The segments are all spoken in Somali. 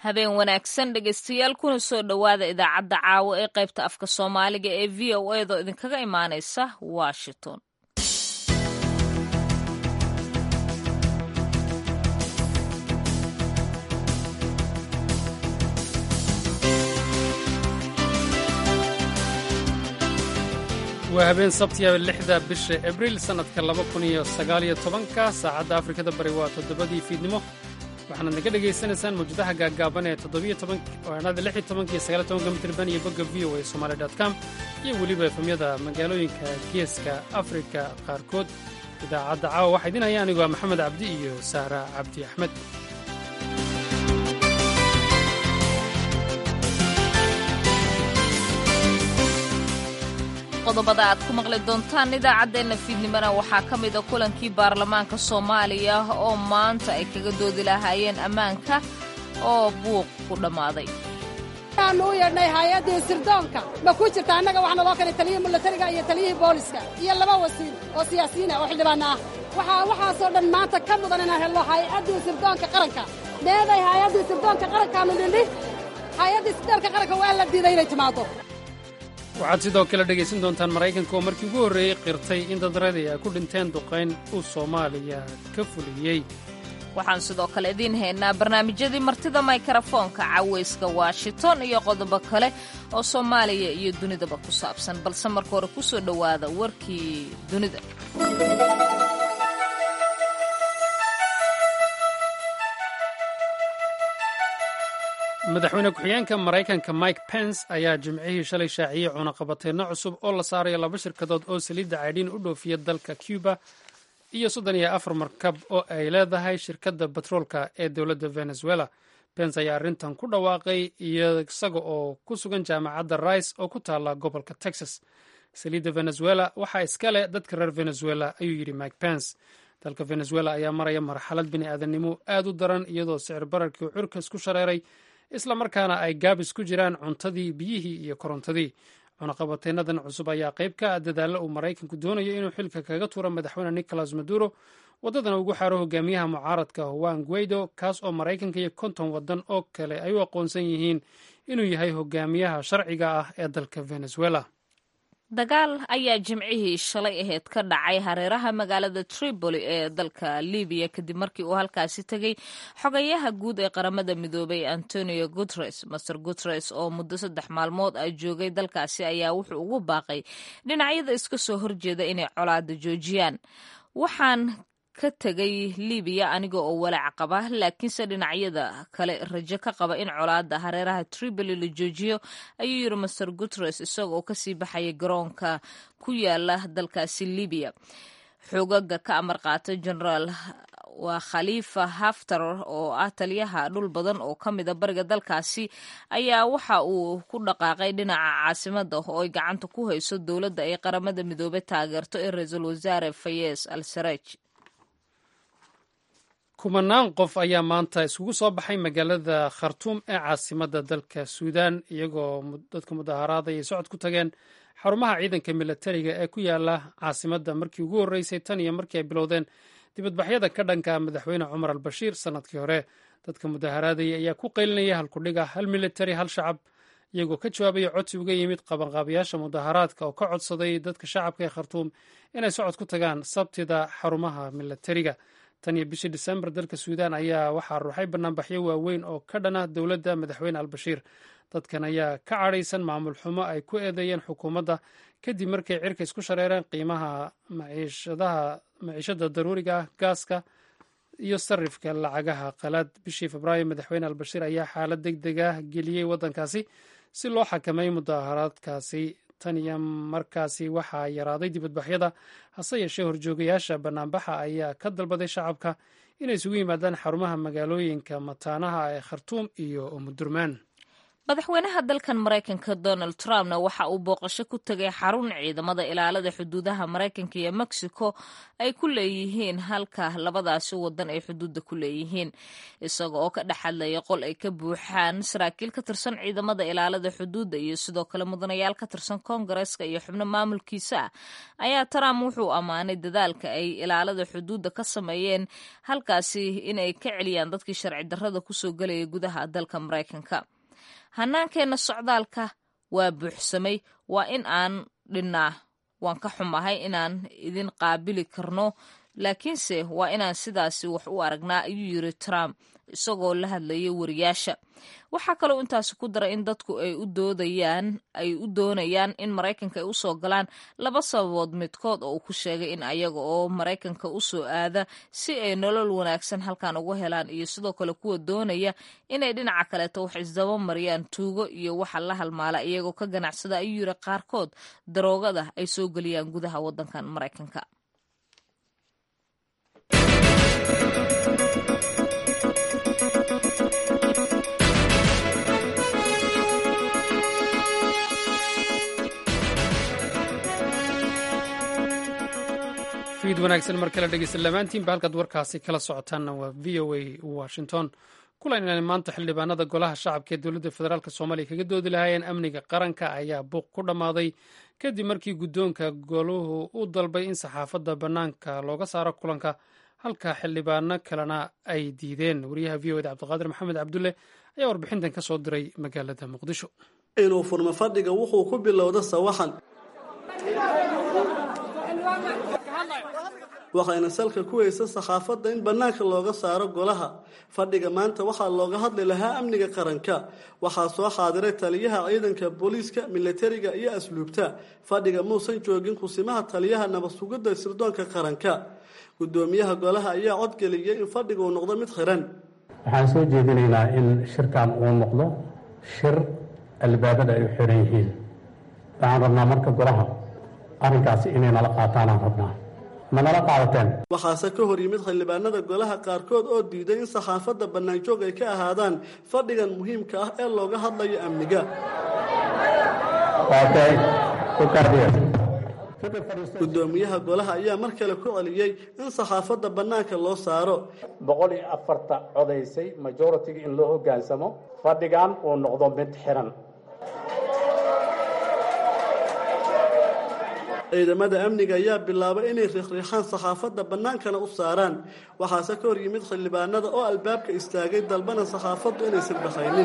habeen wanaagsan dhegaystayaal kuna soo dhowaada idaacadda caawa ee qaybta afka soomaaliga ee v o edo idinkaga imaanaysa washington waa habeen sabtiya lixda bisha abriil sannadka laba kun iyo sagaaliyo tobanka saacadda afrikada bari waa toddobadii fiidnimo waxaanaad naga dhegaysanaysaan mawjadaha gaaggaaban ee toddobiyo tobanada lix iyo tobanka iyo sagaaliyo tobanka mitirban iyo bogga v o a somali dot com iyo weliba efemyada magaalooyinka geeska afrika qaarkood idaacadda caawa waxaa idin haya anigoo maxamed cabdi iyo sahra cabdi axmed qodobada aad ku maqli doontaan idaacaddeenna fiidnimona waxaa ka mida kulankii baarlamaanka soomaaliya oo maanta ay kaga doodi lahaayeen ammaanka oo buuq ku dhammaaday waxaanu u yeedhnay hay-addii sirdoonka ma ku jirta annaga waxaa naloo keenay taliyihii milatariga iyo taliyihii booliska iyo laba wasiir oo siyaasiyiina oo xildhibaanna ah waxaa waxaasoo dhan maanta ka mudan inaan helno hay-addii sirdoonka qaranka meeday hay-addii sirdoonka qarankaanu nidhi hay-addii sirdoonka qaranka waa la diiday inay timaado waxaad sidoo kale dhegaysan doontaan maraykanka oo markii ugu horreeyey qirtay in dadradii ay ku dhinteen duqayn uu soomaaliya ka fuliyey waxaan sidoo kale idiin haynaa barnaamijyadii martida maykarafoonka cawayska washington iyo qodobo kale oo soomaaliya iyo dunidaba ku saabsan balse marka hore ku soo dhowaada warkii dunida madaxweyne ku-xigeenka maraykanka mike pence ayaa jimcihii shalay shaaciyey cunaqabateenno cusub oo la saarayo laba shirkadood oo saliidda caydhiin u dhoofiya dalka cuba iyo soddon iyo afar markab oo ay leedahay shirkadda batroolka ee dowladda venezuela pence ayaa arrintan ku dhawaaqay isaga oo ku sugan jaamacadda rice oo ku taalla gobolka texas saliidda venezuela waxaa iska leh dadka reer venezuela ayuu yidhi mike pence dalka venezuela ayaa maraya marxalad bini aadannimo aad u daran iyadoo sicir bararkii curka isku shareeray isla markaana ay gaabis ku jiraan cuntadii biyihii iyo korontadii cunaqabateennadan cusub ayaa qayb ka ah dadaalla uu maraykanku doonayo inuu xilka kaga tuuro madaxweyne nicolas maduro waddadana ugu xaaro hogaamiyaha mucaaradka juan guaido kaas oo maraykanka iyo konton waddan oo kale ay u aqoonsan yihiin inuu yahay hogaamiyaha sharciga ah ee dalka venezuela dagaal ayaa jimcihii shalay aheyd ka dhacay hareeraha magaalada tripoli ee dalka libiya kadib markii uu halkaasi tegey xogayaha guud ee qaramada midoobay antonio guteres master guteres oo muddo saddex maalmood ah joogay dalkaasi ayaa wuxuu ugu baaqay dhinacyada iska soo horjeeda inay colaada joojiyaan waxaan ka tegay libiya aniga oo walaac qaba laakiinse dhinacyada kale rajo ka qaba in colaada hareeraha tripoli la joojiyo ayuu yiri master guteres isaga oo kasii baxaya garoonka ku yaala dalkaasi libiya xoogaga ka amar qaata generaal waa khaliifa haftar oo ah taliyaha dhul badan oo ka mida bariga dalkaasi ayaa waxa uu ku dhaqaaqay dhinaca caasimada oo ay gacanta ku hayso dowladda ay qaramada midoobey taageerto ee ra-iisul wasaare fayez al saraj kumanaan qof ayaa maanta isugu soo baxay magaalada khartuum ee caasimadda dalka suudaan iyagoo dadka mudaharaada ay socod ku tageen xarumaha ciidanka milatariga ee ku yaala caasimadda markii ugu horreysay tan iyo markii ay bilowdeen dibadbaxyada ka dhanka madaxweyne cumar al bashiir sannadkii hore dadka mudaharaadaya ayaa ku qaylinaya halkudhiga hal militari hal shacab iyagoo ka jawaabaya codsi uga yimid qabanqaabayaasha mudaharaadka oo ka codsaday dadka shacabka ee khartuum inay socod ku tagaan sabtida xarumaha milatariga tan iyo bishii disembar dalka suudaan ayaa waxaa ruuxay banaanbaxyo waaweyn oo ka dhana dowladda madaxweyne albashiir dadkan ayaa ka cadhaysan maamul xumo ay ku eedeeyeen xukuumadda kadib markay cirka isku shareereen qiimaha maciishada daruuriga ah gaaska iyo sarifka lacagaha qalaad bishii febraayo madaxweyne albashiir ayaa xaalad deg deg ah geliyey waddankaasi si loo xakameey mudaharaadkaasi tan iyo markaasi waxaa yaraaday dibadbaxyada hase yeeshee horjoogayaasha banaanbaxa ayaa ka dalbaday shacabka inay isugu yimaadaan xarumaha magaalooyinka mataanaha ee khartuum iyo umudurmaan madaxweynaha dalkan maraykanka donald trumpna waxa uu booqasho ku tegay xarun ciidamada ilaalada xuduudaha maraykanka iyo mexico ay ku leeyihiin halka labadaasi wadan ay xuduudda ku leeyihiin isaga oo ka dhex hadlaya qol ay ka buuxaan saraakiil ka tirsan ciidamada ilaalada xuduudda iyo sidoo kale mudanayaal ka tirsan koongareeska iyo xubno maamulkiisa ah ayaa trump wuxuu ammaanay dadaalka ay ilaalada xuduudda ka sameeyeen halkaasi inay ka celiyaan dadkii sharci darrada kusoo gelaya gudaha dalka maraykanka hannaankeenna socdaalka waa buuxsamay waa in aan dhinnaa waan ka xumahay inaan idin qaabili karno laakiinse waa inaan sidaasi wax u aragnaa ayuu yiri trump isagoo la hadlayay wariyaasha waxaa kaloo intaasi ku daray in dadku ay u doodayaan ay u doonayaan in maraykanka ay usoo galaan laba sababood midkood oo uu ku sheegay in ayaga oo maraykanka usoo aada si ay nolol wanaagsan halkan ugu helaan iyo sidoo kale kuwa doonaya inay dhinaca kaleeto wax isdaba mariyaan tuugo iyo waxa la halmaala iyagoo ka ganacsada ayuu yiri qaarkood daroogada ay soo geliyaan gudaha wadankan maraykanka fiid wanaagsan mar kale dhegeysta lamaantiinba halkaad warkaasi kala socotaanna waa v o a washington kulanani maanta xildhibaanada golaha shacabka ee dowladda federaalk soomaaliya kaga doodi lahaayeen amniga qaranka ayaa buuq ku dhammaaday kadib markii guddoonka goluhu u dalbay in saxaafadda bannaanka looga saaro kulanka halka xildhibaano kalena ay diideen wariyaha v o eda cabdiqaadir maxamed cabdulle ayaa warbixintan ka soo diray magaalada muqdisho inuu furmo fadhiga wuxuu ku bilowda sawaxan waxayna salka ku weysa saxaafadda in bannaanka looga saaro golaha fadhiga maanta waxaa looga hadli lahaa amniga qaranka waxaa soo xaadiray taliyaha ciidanka booliiska milatariga iyo asluubta fadhiga muusan joogin kusimaha taliyaha nabadsugidda sirdoonka qaranka guddoomiyaha golaha ayaa codgeliyay in fadhiga uu noqdo mid xiran waxaan soo jeedinaynaa in shirkan uu noqdo shir albaabada ay u xiran yihiin waxaan rabnaa marka golaha arrinkaasi inay nala qaataanaan rabnaa ma nala qaadateen waxaase ka hor yimid xildhibaanada golaha qaarkood oo diiday in saxaafadda bannaanjoog ay ka ahaadaan fadhigan muhiimka ah ee looga hadlayo amniga guddoomiyaha golaha ayaa mar kale ku celiyey in saxaafadda bannaanka loo saaro boqol iyo afarta codaysay majoritiga in loo hoggaansamo fadhigan uu noqdo mid xiran ciidamada amniga ayaa bilaabay inay riixriixaan saxaafadda bannaankana u saaraan waxaase ka hor yimid xildhibaanada oo albaabka istaagay dalbana saxaafaddu inaysan baxaynin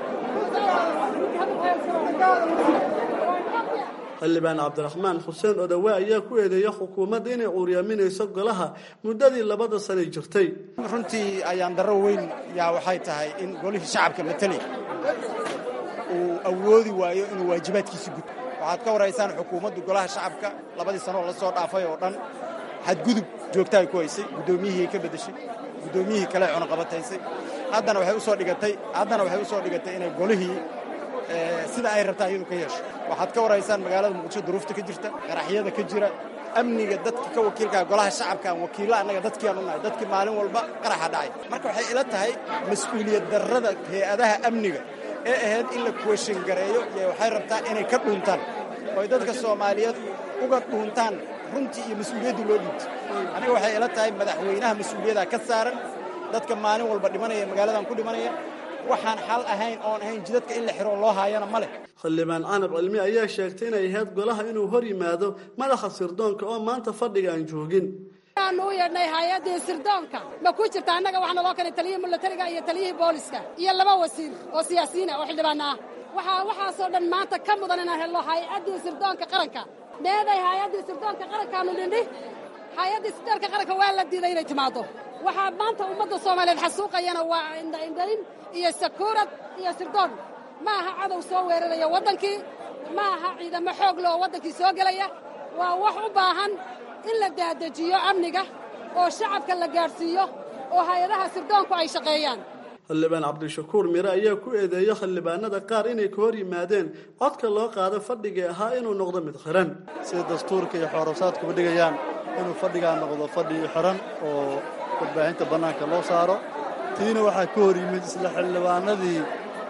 xildhibaan cabdiraxmaan xuseen odawe ayaa ku eedeeya xukuumadda inay cuuryaminayso golaha muddadii labada sanay jirtay runtii ayaan darro weyn yaa waxay tahay in golihii shacabka mateli uu awoodi waayo inuu waajibaadkiisi guto waxaad ka waraysaan xukuumaddu golaha shacabka labadii sanoo la soo dhaafay oo dhan xadgudub joogta ay ku haysay guddoomiyihii ay ka beddeshay guddoomiyihii kale cunaqabataysay haddana waxay usoo dhigatay haddana waxay usoo dhigatay inay golihii sida ay rabtaa iyadu ka yeesho waxaad ka waraysaan magaalada muqdisho duruufta ka jirta qaraxyada ka jira amniga dadka ka wakiilkaa golaha shacabka aan wakiilla annaga dadkiiaan u nahay dadkii maalin walba qaraxa dhacay marka waxay ila tahay mas-uuliyad darrada hay-adaha amniga ee ahayd in la kuweshin gareeyo iyo waxay rabtaa inay ka dhuuntaan ooy dadka soomaaliyeed uga dhuuntaan runtii iyo mas-uuliyaddu loo dhiibtay aniga waxay ila tahay madaxweynaha mas-uuliyaddaa ka saaran dadka maalin walba dhimanaya magaaladan ku dhimanaya waxaan xal ahayn oon ahayn jidadka in la xiro loo haayana ma leh xildhibaan canab cilmi ayaa sheegtay inay ahayd golaha inuu hor yimaado madaxa sirdoonka oo maanta fadhiga aan joogin aanu u yeedhnay hay-addii sirdoonka ma ku jirta annaga waxaa naloo keenay taliyihii milatariga iyo taliyihii booliska iyo laba wasiir oo siyaasiyiin ah oo xildhibaana ah waxaa waxaasoo dhan maanta ka mudan inaan helno hay-addii sirdoonka qaranka meeday hay-addii sirdoonka qarankaanu nidhi hay-addii sirdoonka qaranka waa la diiday inay timaaddo waxaa maanta ummadda soomaaliyeed xasuuqayana waa indhaindhayn iyo sakuurad iyo sirdoon ma aha cadow soo weeraraya waddankii ma aha ciidamo xoog le oo waddankii soo gelaya waa wax u baahan in la daadejiyo amniga oo shacabka la gaadhsiiyo oo hay-adaha sirdoonku ay shaqeeyaan xildhibaan cabdishakuur mire ayaa ku eedeeya xildhibaanada qaar inay ka hor yimaadeen codka loo qaado fadhigii ahaa inuu noqdo mid xiran sida dastuurka iyo xoorabsaadkuba dhigayaan inuu fadhigaa noqdo fadhi xiran oo warbaahinta bannaanka loo saaro tiina waxaa ka hor yimid isla xildhibaanadii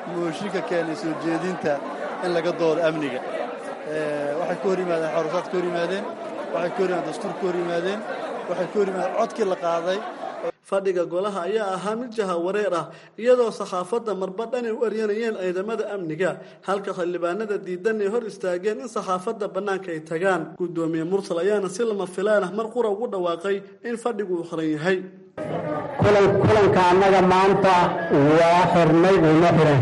mooshinka keenay soo jeedinta in laga doodo amniga waxay ka hor yimaadeen xorosaad ka hor yimaadeen waxay ka hor yimaadeen dastuur ka hor yimaadeen waxay ka hor yimaadeen codkii la qaaday fadhiga golaha ayaa ahaa mid jaha wareer ah iyadoo saxaafadda marba dhanay u eryanayeen ciidamada amniga halka xildhibaanada diidan ay hor istaageen in saxaafadda bannaanka ay tagaan guddoomiye mursal ayaana si lama filaan ah mar qura ugu dhawaaqay in fadhigu uu xiran yahay kulanka annaga maanta waa xirnay uuna xiran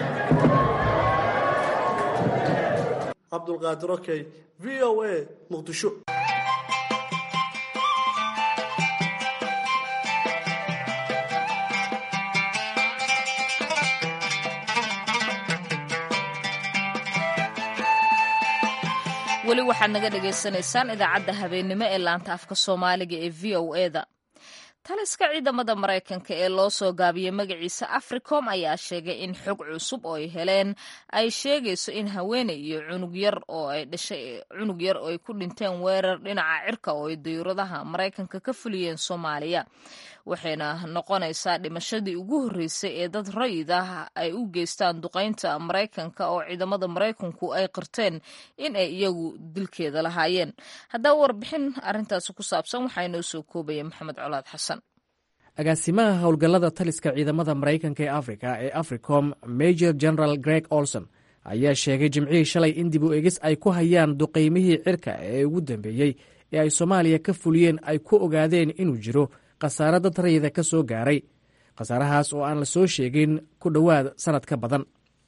cabdulqaadir okey v o a muqdisho weli waxaad naga dhagaysanaysaan idaacadda habeennimo ee laanta afka soomaaliga ee v o e da taliska ciidamada maraykanka ee loo soo gaabiyey magaciisa africom ayaa sheegay in xog cusub oo ay heleen ay sheegayso in haweeney iyo cunug yar oo ay dhashay cunug yar oo ay ku dhinteen weerar dhinaca cirka oo ay dayuuradaha maraykanka ka fuliyeen soomaaliya waxayna noqonaysaa dhimashadii ugu horreysay ee dad rayid ah ay u geystaan duqaynta maraykanka oo ciidamada maraykanku ay qirteen in ay iyagu dilkeeda lahaayeen haddaba warbixin arrintaasi ku saabsan waxaa inoo soo koobaya maxamed colaad xasan agaasimaha howlgallada taliska ciidamada maraykanka ee afrika ee africom major general greg olson ayaa sheegay jimcihii shalay in dib u egis ay ku hayaan duqaymihii cirka ee ugu dambeeyey ee ay soomaaliya ka fuliyeen ay ku ogaadeen inuu jiro khasaare dad rayida ka soo gaaray khasaarahaas oo aan la soo sheegin ku dhowaad sannad ka badan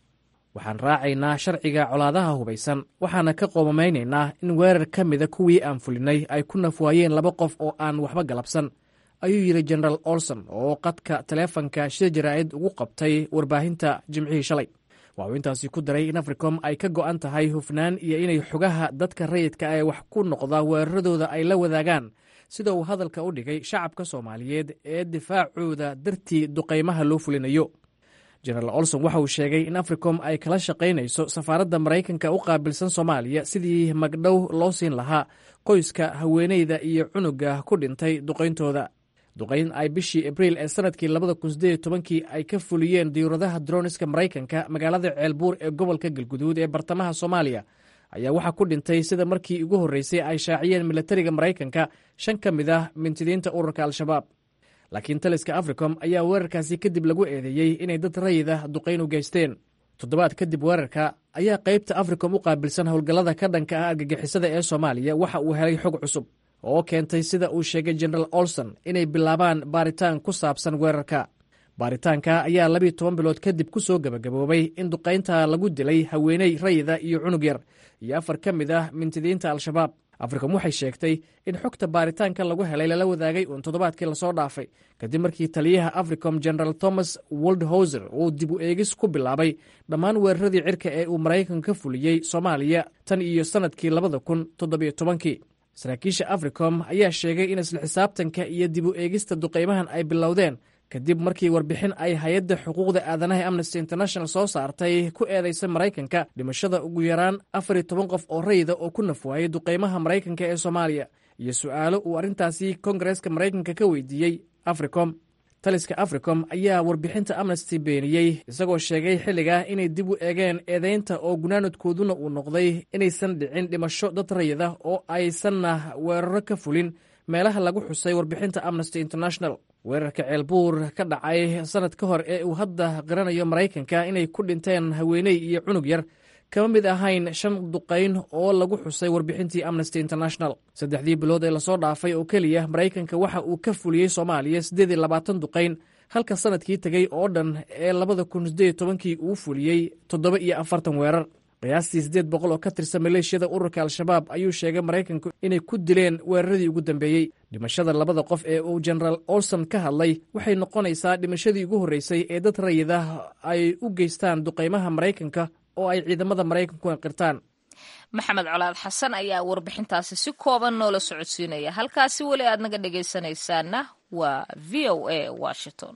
waxaan raacaynaa sharciga colaadaha hubaysan waxaana ka qoomamaynaynaa in weerar ka mida kuwii aan fulinay ay ku nafwaayeen laba qof oo aan waxba galabsan ayuu yidhi jenaraal olson oo qadka taleefanka shir jaraa'id ugu qabtay warbaahinta jimcihii shalay waxuu intaasi ku daray in africom ay ka go'an tahay hufnaan iyo inay xogaha dadka rayidka ee wax ku noqda weeraradooda ay la wadaagaan sida uu hadalka u dhigay shacabka soomaaliyeed ee difaacooda dartii duqaymaha loo fulinayo jenaraal olson waxa uu sheegay in africom ay kala shaqaynayso safaaradda maraykanka u qaabilsan soomaaliya sidii magdhow loo siin lahaa qoyska haweeneyda iyo cunuga ku dhintay duqayntooda duqayn ay bishii abriil ee sanadkii labada kun sideed iyo tobankii ay ka fuliyeen diyuuradaha droniska maraykanka magaalada ceelbuur ee gobolka galguduud ee bartamaha soomaaliya ayaa waxaa ku dhintay sida markii ugu horreysay ay shaaciyeen milatariga maraykanka shan ka mid ah mintidiinta ururka al-shabaab laakiin taliska africom ayaa weerarkaasi kadib lagu eedeeyey inay dad rayida duqayn u geysteen toddobaad kadib weerarka ayaa qaybta africom u qaabilsan howlgallada ka dhanka ah argagixisada ee soomaaliya waxa uu helay xog cusub oo keentay sida uu sheegay jenaraal olson inay bilaabaan baaritaan ku saabsan weerarka baaritaanka ayaa labiiyo toban bilood kadib ku soo gebagaboobay in duqaynta lagu dilay haweeney rayida iyo cunug yar iyo afar ka mid ah mintidiinta al-shabaab africom waxay sheegtay in xogta baaritaanka lagu helay lala wadaagay uun toddobaadkii lasoo dhaafay kadib markii taliyaha africom general thomas woldhauser uu dib u eegis ku bilaabay dhammaan weeraradii cirka ee uu maraykanka ka fuliyey soomaaliya tan iyo sannadkii labada kun toddobiyo tobankii saraakiisha africom ayaa sheegay in isla xisaabtanka iyo dib u eegista duqaymahan ay bilowdeen kadib markii warbixin ay hay-adda xuquuqda aadanaha amnesty international soo saartay ku eedaysa maraykanka dhimashada ugu yaraan afar iyo toban qof oo rayida oo ku nafwaayay duqaymaha maraykanka ee soomaaliya iyo su'aalo uu arrintaasi kongareska maraykanka ka weydiiyey africom taliska africom ayaa warbixinta amnesty beeniyey isagoo sheegay xilligaa inay dib u eegeen eedaynta oo gunaanadkooduna uu noqday inaysan dhicin dhimasho dad rayida oo aysanna weeraro ka fulin meelaha lagu xusay warbixinta amnesty international weerarka ceelbuur ka dhacay sannad ka hor ee uu hadda qiranayo maraykanka inay ku dhinteen haweeney iyo cunug yar kama mid ahayn shan duqayn oo lagu xusay warbixintii amnesty international saddexdii bilood ee lasoo dhaafay oo keliya maraykanka waxa uu ka fuliyey soomaaliya siddeed iyo labaatan duqayn halka sannadkii tegey oo dhan ee labada kun siddeed tobankii uu fuliyey toddoba iyo afartan weerar qiyaastii siddeed boqol oo ka tirsan maleeshiyada ururka al-shabaab ayuu sheegay maraykanku inay ku dileen weeraradii ugu dambeeyey dhimashada labada qof ee uu jenaraal olson ka hadlay waxay noqonaysaa dhimashadii ugu horreysay ee dad rayida ay u geystaan duqaymaha maraykanka oo ay ciidamada maraykanku qirtaan maxamed colaad xasan ayaa warbixintaasi si kooban noola socodsiinaya halkaasi weli aad naga dhegaysanaysaana waa v o a washington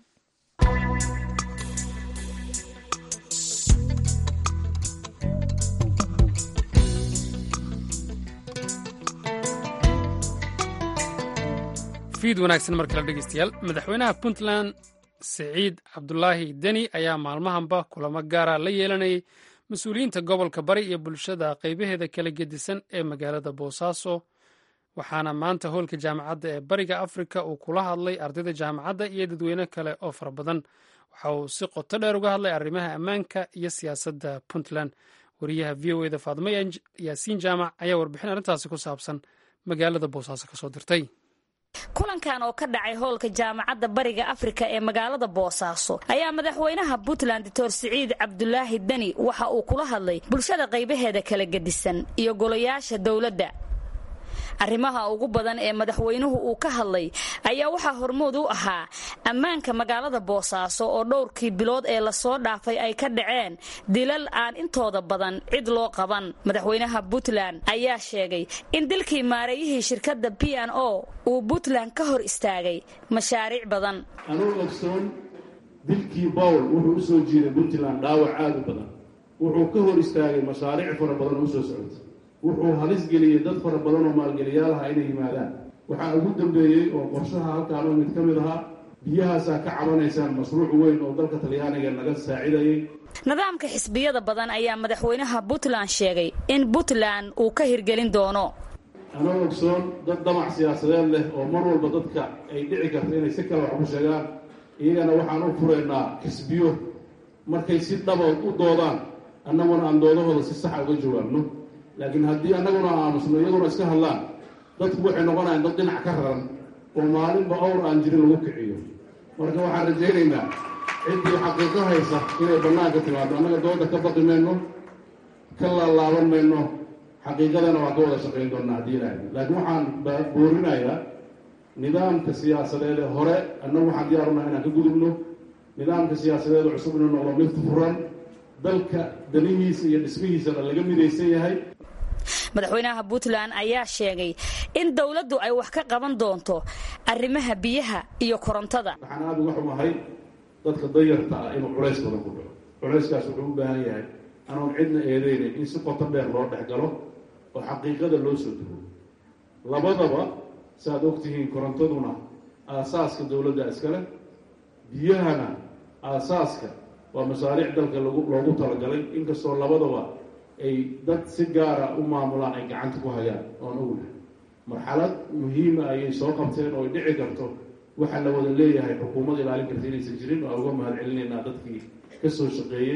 fiid wanaagsan mar kale dhegeystayaal madaxweynaha puntland siciid cabdulaahi deni ayaa maalmahanba kulamo gaara la yeelanayay mas-uuliyiinta gobolka bari iyo bulshada qaybaheeda kala gedisan ee magaalada boosaaso waxaana maanta hoolka jaamacadda ee bariga afrika uu kula hadlay ardayda jaamacadda iyo dadweyne kale oo fara badan waxa uu si qoto dheer uga hadlay arrimaha ammaanka iyo siyaasadda puntland wariyaha v o eda faadimo yaasiin jaamac ayaa warbixin arrintaasi ku saabsan magaalada boosaaso kasoo dirtay kulankan oo ka dhacay hoolka jaamacadda bariga afrika ee magaalada boosaaso ayaa madaxweynaha puntland doctor siciid cabdulaahi deni waxa uu kula hadlay bulshada qaybaheeda kala gedisan iyo golayaasha dowladda arrimaha ugu badan ee madaxweynuhu uu ka hadlay ayaa waxaa hormood u ahaa ammaanka magaalada boosaaso oo dhowrkii bilood ee lasoo dhaafay ay ka dhaceen dilal aan intooda badan cid loo qaban madaxweynaha puntland ayaa sheegay in dilkii maareeyihii shirkadda b n o uu puntland ka hor istaagay mashaariic badan anuu ogsoon dilkii bowl wuxuu u soo jiiday puntland dhaawac aad u badan wuxuu ka hor istaagay mashaariic fara badan oo usoo socotay wuxuu halis geliyey dad fara badan oo maalgeliyaalaha inay yimaadaan waxaa ugu dambeeyey oo qorshaha halkaan oo mid ka mid ahaa biyahaasaa ka cabanaysaan mashruuc weyn oo dalka talyaaniga naga saacidayay nidaamka xisbiyada badan ayaa madaxweynaha puntland sheegay in puntland uu ka hirgelin doono anoo ogsoon dad damac siyaasadeed leh oo mar walba dadka ay dhici karto inay si kale wax ku sheegaan iyagana waxaan u furaynaa xisbiyo markay si dhaba u doodaan annaguna aan doodahooda si saxa uga jawaabno laakiin haddii annaguna aamusno iyaguna iska hadlaan dadku waxay noqonayaan dad dhinac ka raran oo maalinba owr aan jirin lagu kiciyo marka waxaan rajaynaynaa ciddii xaqiiqo haysa inay bannaanka timaado annaga dooda ka baqi mayno ka laalaaban mayno xaqiiqadana waa ka wada shaqayn doonnaa haddii ilaahay laakiin waxaan boorinayaa nidaamka siyaasadeed ee hore annagu waxaan diyaarunaha inaan ka gudubno nidaamka siyaasadeed oo cusub inuu noqdo mid furan dalka danihiisa iyo dhismihiisana laga midaysan yahay madaxweynaha puntland ayaa sheegay in dowladdu ay wax ka qaban doonto arrimaha biyaha iyo korontada waxaan aada uga xumahay dadka dayarta ah inuu culays badan ku dhaco culayskaas wuxuu u baahan yahay anoon cidna eedeynayn in si qoto dheer loo dhex galo oo xaqiiqada loo soo dugo labadaba saaad ogtihiin korontaduna aasaaska dowladda iskale biyahana aasaaska waa mashaariic dalka loogu talagalay inkastoo labadaba ay dad si gaara u maamulaan ay gacanta ku hayaan oon ognahay marxalad muhiima ayay soo qabteen oo ay dhici karto waxaa la wada leeyahay xukuumad ilaalin karta inaysan jirin oo uga mahad celinaynaa dadkii ka soo shaqeeyey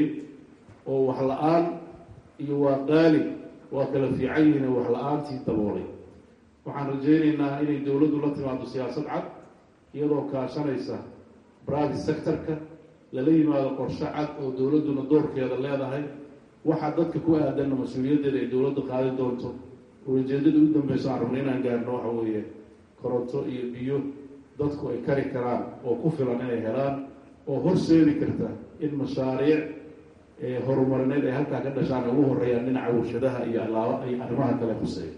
oo wax la-aan iyo waa qaali waa kala fiican yihiin wax la-aantii daboolay waxaan rajaynaynaa inay dowladdu la timaado siyaasad cad iyadoo kaashanaysa private sectorka lala yimaado qorshe cad oo dowladduna doorkeeda leedahay waxaa dadka ku aadanna mas-uuliyaddeeda ay dowladda qaadi doonto ulajeedada u dambeyso aan rabna inaan gaarno waxa weeye koronto iyo biyo dadku ay kari karaan oo ku filan inay helaan oo horseedi karta in mashaariic horumarineed ay halkaa ka dhashaan ay ugu horeeyaan dhinaca warshadaha iyo alaaba ay arrimaha kale khuseeya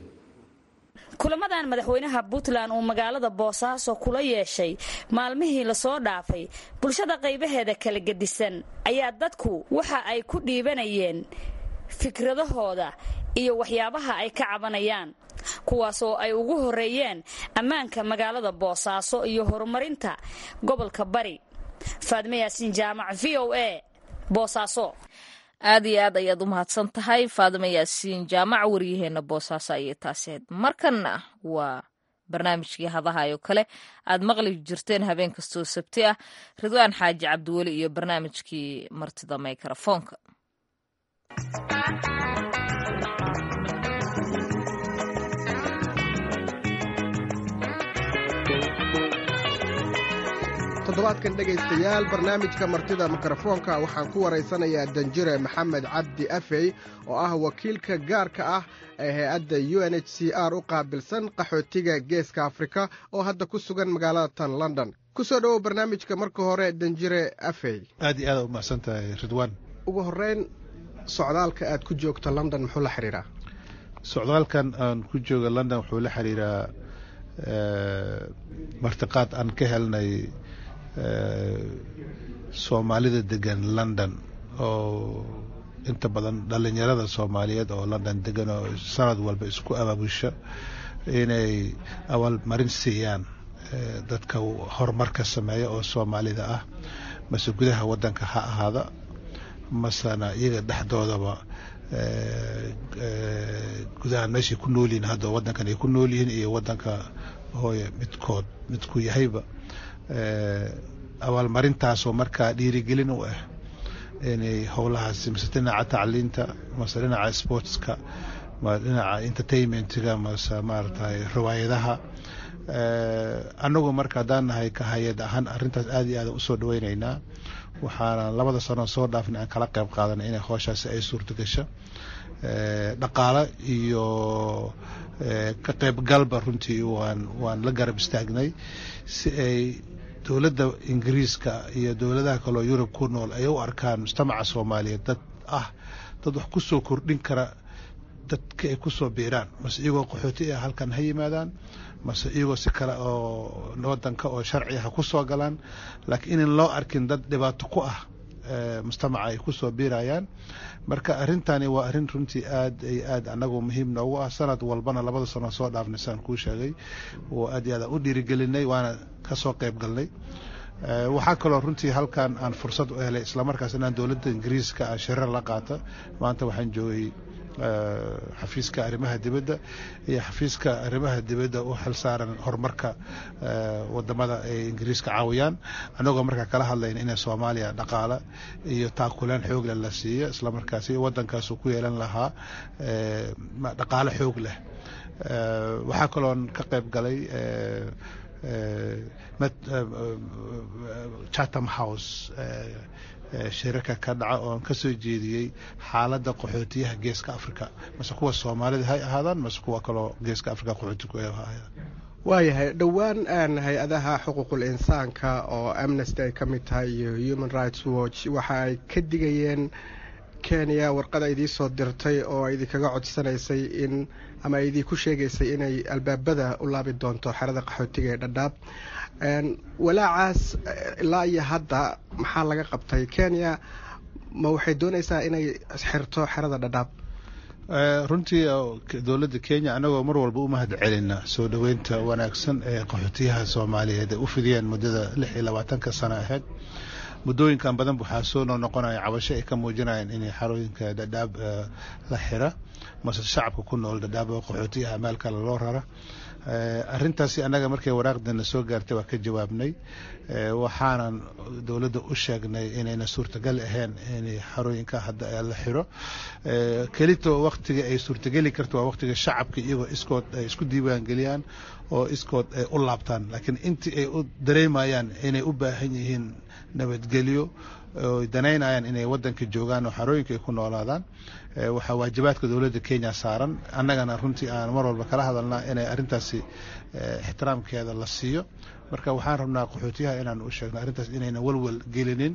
kulamadan madaxweynaha puntland uu magaalada boosaaso kula yeeshay maalmihii lasoo dhaafay bulshada qaybaheeda kala gedisan ayaa dadku waxa ay ku dhiibanayeen fikradahooda iyo waxyaabaha ay ka cabanayaan kuwaas oo ay ugu horeeyeen ammaanka magaalada boosaaso iyo horumarinta gobolka bari faadme yaasiin jaamac v o a boosaaso aad iyo aad ayaad u mahadsan tahay faadima yaasiin jaamac waryaheena boosaaso ayay taaseed markanna waa barnaamijkii hadahayo kale aad maqli jirteen habeen kastoo sabti ah ridwaan xaaji cabdiweli iyo barnaamijkii martida mikrafoonka toddobaadkan dhegaystayaal barnaamijka martida mikrofoonka waxaan ku waraysanayaa danjire maxamed cabdi afey oo ah wakiilka gaarka ah ee hay-adda u n h c r u qaabilsan qaxootiga geeska afrika oo hadda ku sugan magaalada tan london ku soo dhowow barnaamijka marka hore danjire afey aad iyo aad u mahadsan tahay ridwaan ugu horreyn socdaalka aad ku joogto london muxuu la xidhiiraa socdaalkan aan ku jooga london wuxuu la xidhiiraa martiqaad aan ka helnay soomaalida degan london oo inta badan dhalinyarada soomaaliyeed oo london degan oo sanad walba isku abaabusho inay abaalmarin siiyaan dadka horumarka sameeya oo soomaalida ah mase gudaha wadanka ha ahaada masena iyaga dhexdoodaba gudahan meeshay ku nool yihiin hadda wadankan ay ku nool yihiin iyo wadanka hooye midkood midku yahayba abaalmarintaasoo markaa dhiirigelin u ah inay howlahaasi mase dhinaca tacliinta mase dhinaca sportska ma dhinaca entertainmentga mase maaragtay riwaayadaha annagu marka haddaan nahay ka hay-ad ahaan arrintaas aad iyo aada usoo dhaweyneynaa waxaana labada sano soo dhaafna aan kala qayb qaadanay inay hooshaasi ay suurta gasho dhaqaale iyo ka qaybgalba runtii waan waan la garab istaagnay si ay dowladda ingiriiska iyo dowladaha kaleo yurub ku nool ay u arkaan mujtamaca soomaaliyeed dad ah dad wax ku soo kordhin kara dadka ay ku soo biiraan mase iyagoo qaxooti ah halkan ha yimaadaan mase iyagoo si kale oo wadanka oo sharci ha ku soo galaan laakiin inan loo arkin dad dhibaato ku ah mujtamaca ay ku soo biirayaan marka arrintani waa arrin runtii aad ay aad anagu muhiim noogu ah sanad walbana labada sano soo dhaafnay saan kuu sheegay oo aad iyo aad u dhiirigelinay waana ka soo qayb galnay waxaa kaloo runtii halkan aan fursad u helay islamarkaas inaan dowladda ingiriiska ah shirar la qaata maanta waxaan joogay xafiiska arrimaha dibadda iyo xafiiska arrimaha dibadda u xil saaran horumarka wadamada ay ingiriiska caawiyaan annagoo markaa kala hadlayna in soomaaliya dhaqaale iyo taakuleen xoogle la siiyo islamarkaasi wadankaasu ku yeelan lahaa dhaqaale xoog leh waxaa kaloon ka qayb galay chatham house shirarka ka dhaca oon ka soo jeediyey xaaladda qaxootiyaha geeska africa mase kuwa soomaalida hay ahaadaan mase kuwa kaloo geeska africa qaxooti ku ahaadaan waayahay dhowaan hay-adaha xuquuqul insaanka oo amnesty ay ka mid tahay iyo human rights watch waxa ay ka digayeen kenya warqada idiin soo dirtay oo idinkaga codsanaysay in ama ay idinku sheegaysay inay albaabada u laabi doonto xerada qaxootiga ee dhadhaab walaacaas ilaa iyo hadda maxaa laga qabtay kenya ma waxay doonaysaa inay xirto xerada dhadhaab runtii dowladda kenya annagoo mar walba u mahad celina soo dhoweynta wanaagsan ee qaxootiyaha soomaaliyeed ay u fidiyeen muddada lix iyo labaatanka sano ahayd muddooyinkan badan waxaa soo noqnoqonaya cabasho ay ka muujinayaan inay xarooyinka dhadhaab la xira mase shacabka ku nool dhadhaab oo qaxootiyaha meel kale loo rara arrintaasi annaga markay waraaqdana soo gaartay waa ka jawaabnay waxaanan dowladda u sheegnay inayna suurtagal ahayn in xarooyinka hadda la xiro kelito waktiga ay suurtageli karto waa waktiga shacabka iyagoo iskood ay isku diiwaangeliyaan oo iskood ay u laabtaan laakiin intii ay u dareemayaan inay u baahan yihiin nabadgelyo oy danaynayaan inay wadanka joogaan oo xarooyinka ay ku noolaadaan waxaa waajibaadka dowladda kenya saaran annagana runtii aan mar walba kala hadalnaa inay arrintaasi ixtiraamkeeda la siiyo marka waxaan rabnaa qaxootiyaha inaan u sheegno arrintaas inayna walwal gelinin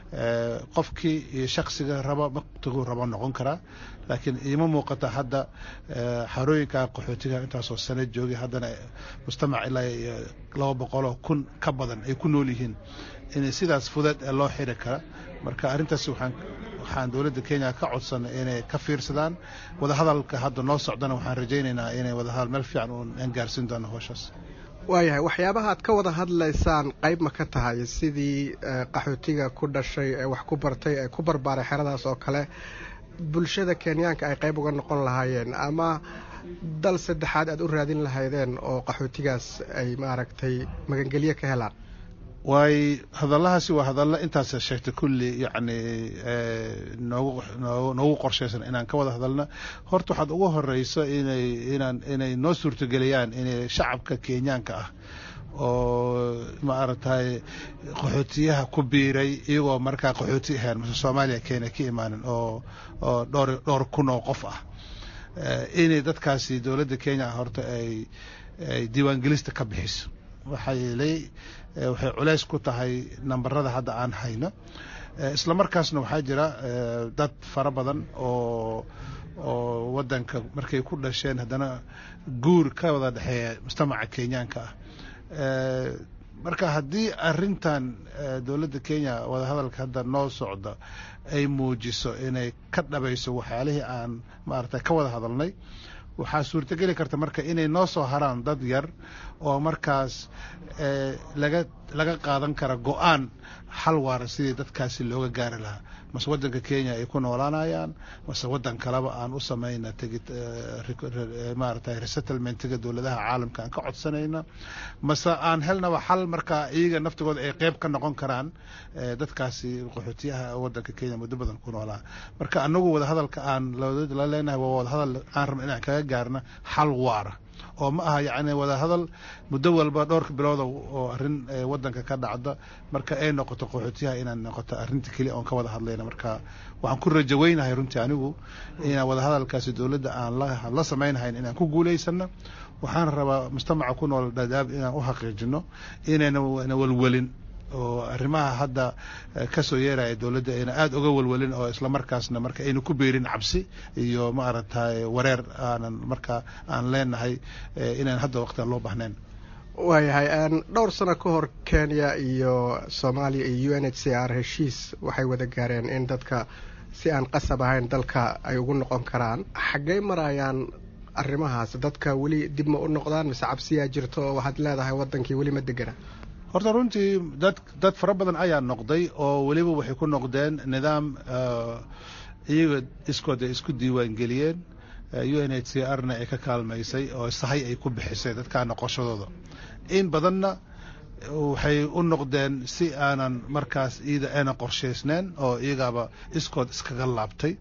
qofkii iyo shaksiga raba maktiguu rabo noqon karaa laakiin iima muuqata hadda xarooyinka qaxootiga intaasoo sano joogay haddana mujtamac ilaa laba boqoloo kun ka badan ay ku nool yihiin in sidaas fudeed ee loo xiri kara marka arrintaas waxaan waxaan dowladda kenya ka codsanay inay ka fiirsadaan wadahadalka hadda noo socdana waxaan rajaynaynaa inay wadahadal meel fiican aan gaarsiin doono howshaas waayahay waxyaabaha aad ka wada hadlaysaan qayb ma ka tahay sidii qaxootiga ku dhashay ee wax ku bartay ee ku barbaaray xeradaas oo kale bulshada kenyaanka ay qayb uga noqon lahaayeen ama dal saddexaad aad u raadin lahaydeen oo qaxootigaas ay maaragtay magangelyo ka helaan waay hadalahaasi waa hadalla intaas sheegtay kulli yacni noogu noogu qorshaysan inaan ka wada hadalna horta waxaad ugu horeyso inay inaan inay noo suurtageliyaan inay shacabka kenyaanka ah oo maaragtay qaxootiyaha ku biiray iyagoo markaa qaxooti ahayn mase soomaaliya kenya ka imaanin oo oo dhowr dhowr kun oo qof ah inay dadkaasi dowladda kenya horta ay ay diiwaangelista ka bixiso waxaa yeelay waxay culays ku tahay nambarada hadda aan hayno isla markaasna waxaa jira dad fara badan oo oo wadanka markay ku dhasheen haddana guur ka wada dhexeeya mujtamaca kenyaanka ah marka haddii arintan dowladda kenya wadahadalka hadda noo socda ay muujiso inay ka dhabayso waxyaalihii aan maaragtay ka wada hadalnay waxaa suurtogeli karta marka inay noo soo haraan dad yar oo markaas laga laga qaadan kara go-aan xal waara sidii dadkaasi looga gaari lahaa mase waddanka kenya ay ku noolaanayaan mase waddan kaleba aan u samayna tegi maaragtay resettlementiga dowladaha caalamka aan ka codsanayna mase aan helnaba xal markaa iyaga naftigooda ay qeyb ka noqon karaan dadkaasi qaxootiyaha waddanka kenya muddo badan ku noolaa marka anagu wadahadalka aan la leenahay waa wadahadal aan rabna inaan kaga gaarna xal waara oo ma aha yacni wadahadal muddo walba dhowrka bilooda oo arrin waddanka ka dhacda marka ay noqoto qaxootiyaha inaan noqoto arrinta keliya oon ka wada hadlayna marka waxaan ku rajaweynahay runtii anigu inaan wadahadalkaasi dowladda aan la samaynahayn inaan ku guulaysano waxaan rabaa mujtamaca ku nool dhadaab inaan u xaqiijino inayna walwelin oo arrimaha hadda ka soo yeeraya dowladda ayna aada uga walwalin oo islamarkaasna marka ayna ku beerin cabsi iyo maaragtay wareer aanan marka aan leenahay inaan hadda waqtigan loo bahnayn waayahay dhowr sano ka hor kenya iyo soomaaliya iyo u n h c r heshiis waxay wada gaareen in dadka si aan qasab ahayn dalka ay ugu noqon karaan xaggey marayaan arrimahaas dadka weli dib ma u noqdaan mise cabsiyaa jirto oo waxaad leedahay waddankii weli ma degana horta runtii dad dad fara badan ayaa noqday oo weliba waxay ku noqdeen nidaam iyaga iskood ay isku diiwaan geliyeen u n h c r na ay ka kaalmaysay oo sahay ay ku bixisay dadkaa noqoshadooda in badanna waxay u noqdeen si aanan markaas iyada aynan qorshaysneen oo iyagaaba iskood iskaga laabtay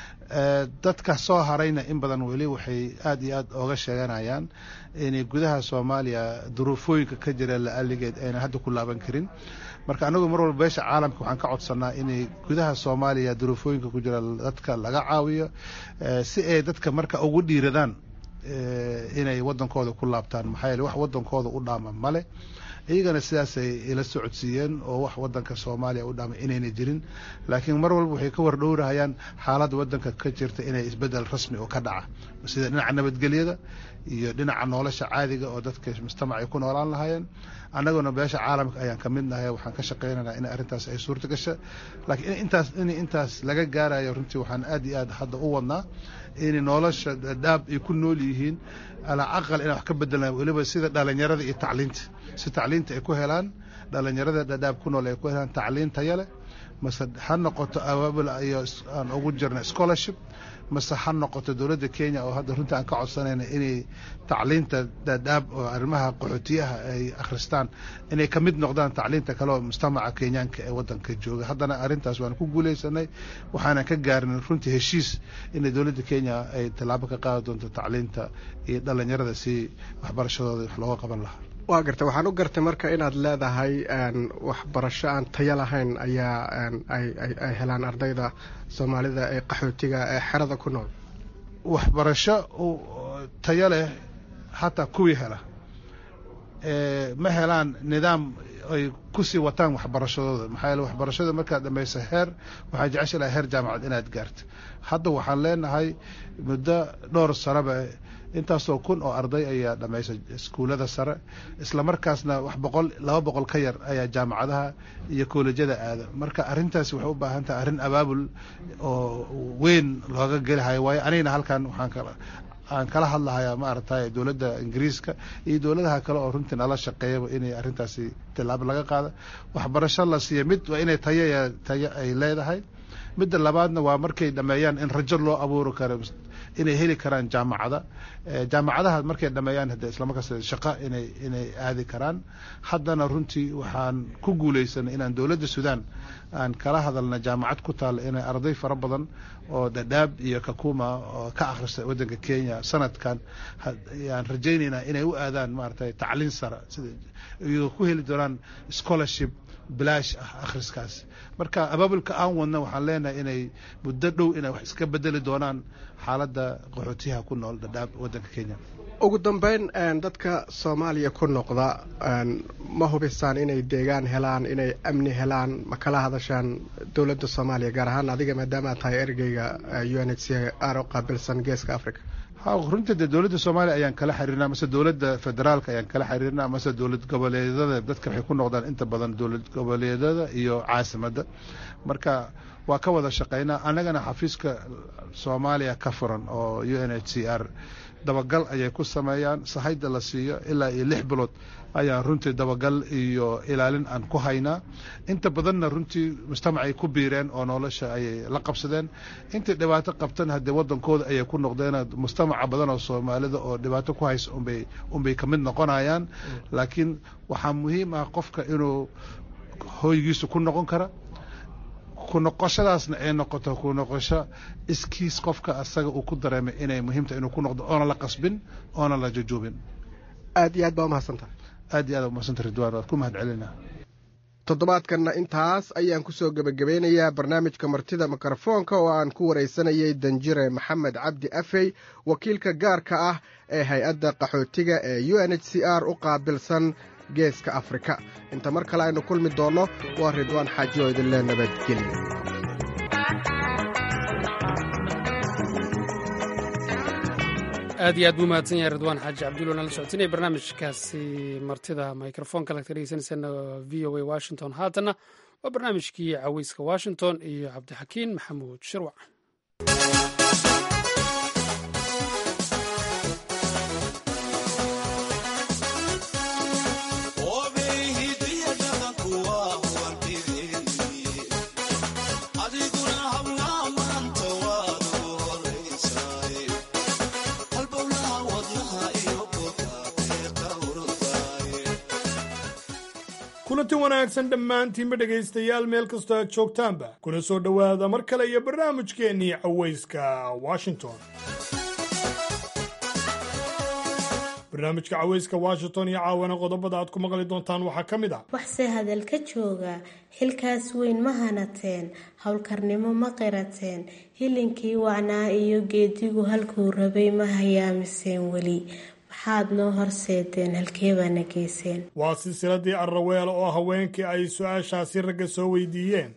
dadka soo harayna in badan weli waxay aada iyo aad ooga sheeganayaan inay gudaha soomaaliya duruufooyinka ka jira la-aligeed aynan hadda ku laaban karin marka anagu mar walba beesha caalamka waxaan ka codsanaa inay gudaha soomaaliya duruufooyinka ku jira dadka laga caawiyo si ay dadka marka ugu dhiiradaan inay waddankooda ku laabtaan maxaa yeele wax waddankooda u dhaama male iyagana sidaasay ila socodsiiyeen oo wax waddanka soomaaliya u dhaamay inayna jirin laakiin mar walba waxay ka wardhowrahayaan xaaladda waddanka ka jirta inay isbeddel rasmi oo ka dhaca sida dhinaca nabadgelyada iyo dhinaca nolosha caadiga oo dadka mujtamac ay ku noolaan lahaayeen annaguna beesha caalamka ayaan ka mid nahay waxaan ka shaqaynaynaa in arrintaas ay suurta gasha laakiin intaas in intaas laga gaarayo runtii waxaan aad iyo aad hadda u wadnaa in nolosha dhaab ay ku nool yihiin alaa aqal inaan wax ka bedelna weliba sida dhalinyarada iyo tacliinta si tacliinta ay ku helaan dhalinyarada dhadhaab ku nool ay ku helaan tacliin taya leh mase ha noqoto abaabul iyo aan ugu jirna scholarship mase ha noqoto dowladda kenya oo hadda runtii aan ka codsanayna inay tacliinta dhadhaab oo arrimaha qaxootiyaha ay akhristaan inay ka mid noqdaan tacliinta kale oo mujtamaca kenyaanka ee waddanka jooga haddana arrintaas waan ku guulaysanay waxaanan ka gaarin runtii heshiis inay dowladda kenya ay tallaabo ka qaadi doonto tacliinta iyo dhalinyarada si waxbarashadooda wax looga qaban lahaa waa gartay waxaan u gartay marka inaad leedahay waxbarasho aan tayo lahayn ayaa ay helaan ardayda soomaalida ee qaxootiga ee xerada ku nool waxbarasho tayo leh hataa kuwii hela ma helaan nidaam ay kusii wataan waxbarashadooda maxaa yeele waxbarashada markaad dhamayso heer waxaa jecesha laha heer jaamacad inaad gaarto hadda waxaan leenahay muddo dhowr sanaba intaasoo kun oo arday ayaa dhamaysa iskuullada sare isla markaasna wax boqol laba boqol ka yar ayaa jaamacadaha iyo koolejyada aada marka arrintaasi waxay u baahan tahay arrin abaabul oo weyn looga gelihayo waayo anigana halkan waxaan kala aan kala hadlahayaa maaragtay dowladda ingiriiska iyo dowladaha kale oo runtii nala shaqeeyaba inay arrintaasi tilaabo laga qaada waxbarasho la siiya mid waa inay tayo tayo ay leedahay midda labaadna waa markay dhameeyaan in rajo loo abuuri karo inay heli karaan jaamacada jaamacadaha markay dhameeyaan hade islamarkaas shaqo inay inay aadi karaan haddana runtii waxaan ku guulaysanay inaan dowladda sudan aan kala hadalna jaamacad ku taalla inay arday fara badan oo dhadhaab iyo kakuma oo ka akhrista waddanka kenya sanadkan aan rajaynaynaa inay u aadaan maaragtay tacliin sara sida iyagoo ku heli doonaan scholarship bilaash ah akhriskaas marka abaabulka aan wadna waxaan leenahay inay muddo dhow inay wax iska bedeli doonaan xaaladda qaxootiyaha ku nool dhadhaab waddanka kenya ugu dambeyn dadka soomaaliya ku noqda ma hubisaan inay deegaan helaan inay amni helaan ma kala hadashaan dowladda soomaaliya gaar ahaan adiga maadaama aad tahay ergeyga u n h c r oo qaabilsan geeska africa runtii dee dowladda soomaaliya ayaan kala xiriirnaa mase dowladda federaalka ayaan kala xiriirnaa mase dowlad goboleedyada dadka waxay ku noqdaan inta badan dowlad goboleedyada iyo caasimadda marka waa ka wada shaqaynaa annagana xafiiska soomaaliya ka furan oo u n h c r dabagal ayay ku sameeyaan sahayda la siiyo ilaa iyo lix bilood ayaa runtii dabagal iyo ilaalin aan ku haynaa inta badanna runtii mujtamacay ku biireen oo nolosha ayay la qabsadeen intay dhibaato qabtan haddee wadankooda ayay ku noqdeen mujtamaca badan oo soomaalida oo dhibaato ku haysa unbay unbay ka mid noqonayaan laakiin waxaa muhiim ah qofka inuu hoygiisa ku noqon kara ku noqoshadaasna ay noqoto ku noqosho iskiis qofka asaga uu ku dareemay inay muhiimta inuu ku noqdo oona la qasbin oona la jujuubin aad iyo aad baa umahadsantahay aad iyo aad umahadsanta ridwaan waad ku mahad celina toddobaadkanna intaas ayaan kusoo gebagabeynayaa barnaamijka martida mikrofoonka oo aan ku waraysanayay danjire maxamed cabdi afey wakiilka gaarka ah ee hay-adda qaxootiga ee u n h c r u qaabilsan geeska afrika inta mar kale aynu kulmi doonno waa ridwaan xaaji oo idinle nabadgelyo aad iyo aad buu mahadsan yahay ridwaan xaaji cabdulla nala socotinaya barnaamijkaasi martida microfonka lagta dhegeysaneysana v o a washington haatanna waa barnaamijkii caweyska washington iyo cabdixakiin maxamuud shirwac kulanti wanaagsan dhammaantiinba dhegaystayaal meel kastoo aad joogtaanba kuna soo dhowaada mar kale iyo barnaamijkeennii cawayska washington barnaamijka cawayska washington iyo caawana qodobada aad ku maqli doontaan waxaa ka mid ah waxse hadal ka jooga xilkaas weyn ma hanateen howlkarnimo ma qirateen hilinkii wacnaa iyo geedigu halkuu rabay ma hayaamiseen weli maxaad noo horseedeen halkeebaana geyseen waa silsiladii arraweel oo haweenkii ay su-aashaasi ragga soo weydiiyeen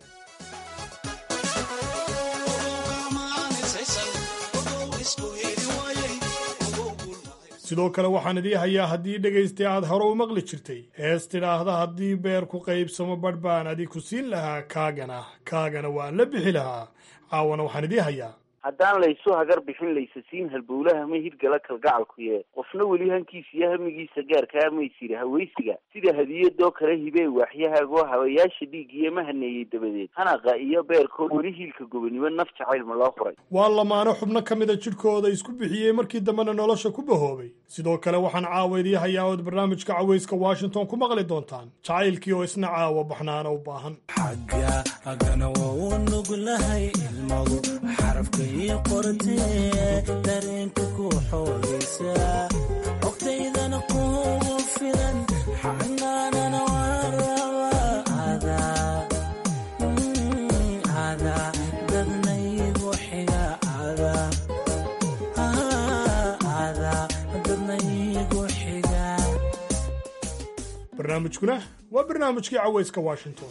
sidoo kale waxaan idii hayaa haddii dhegaystay aad hore u maqli jirtay hees tidhaahda haddii beer ku qaybsamo badh baan adi ku siin lahaa kaagana kaagana waan la bixi lahaa caawana waxaan idii hayaa haddaan laysu hagar bixin laysasiin halbowlaha ma hirgala kalgacalkuye qofna weli hankiisa iyo hamigiisa gaarkaa maysiri hawaysiga sida hadiyadoo kale hibee waaxyahaagoo habayaasha dhiigiyo ma haneeyey dabadeed hanaqa iyo beerkoo weli hiilka gobonimo naf jacaylma loo furay waa lamaano xubno ka mida jidhkooda isku bixiyey markii dambena nolosha ku bahoobay sidoo kale waxaan caawa idii hayaa ood barnaamijka cawayska washington ku maqli doontaan jacaylkii oo isna caawa baxnaana u baahan dareenka ku xoogaysa ogtaydana kugu filan xanaanana ada dadnaygu xiga dadnaygu xiga barnaamijkuna waa barnaamijkii cawayska washington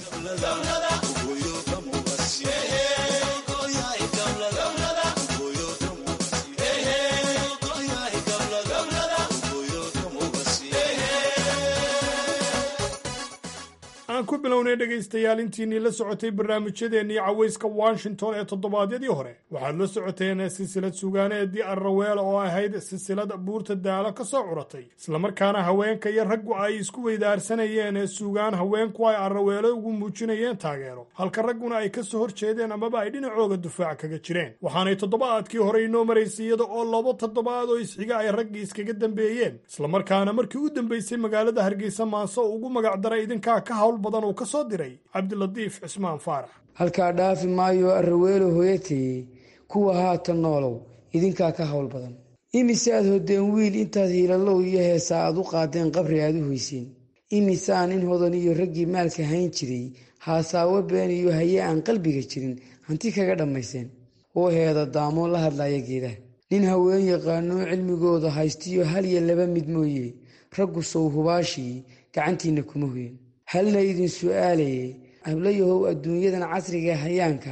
aan ku bilownay dhegaystayaal intiinii la socotay barnaamijyadeennii cawayska washington ee toddobaadyadii hore waxaad la socoteen silsilad sugaaneedii arraweela oo ahayd silsilad buurta daalo ka soo curatay islamarkaana haweenka iyo raggu ay isku weydaarsanayeen ee sugaan haweenku ay arraweelo ugu muujinayeen taageero halka ragguna ay ka soo hor jeedeen amaba ay dhinacooga dufaac kaga jireen waxaanay toddobaadkii hore inoo maraysay iyada oo laba toddobaad oo isxiga ay raggii iskaga dambeeyeen islamarkaana markii u dambeysay magaalada hargeysa maanse ugu magacdaray idinkaa ka hawl badan uu ka soo diray cabdilatiif cismaan faarax halkaa dhaafi maayo arraweelo hooyatayey kuwa haatan noolow idinkaa ka hawl badan imise aad hodeen wiil intaad hiilalow iyo heesaa aad u qaadeen qabri aad u hoyseen imisaa nin hodan iyo raggii maalka hayn jiray haasaawo been iyo haye aan qalbiga jirin hanti kaga dhammayseen oo heeda daamoon la hadlaya geedaha nin haween yaqaanoo cilmigooda haystiyo hal iyo laba mid mooye raggu sow hubaashii gacantiinna kuma hoyen halna idin su'aalaye hablayahow adduunyadan casriga hayaankaa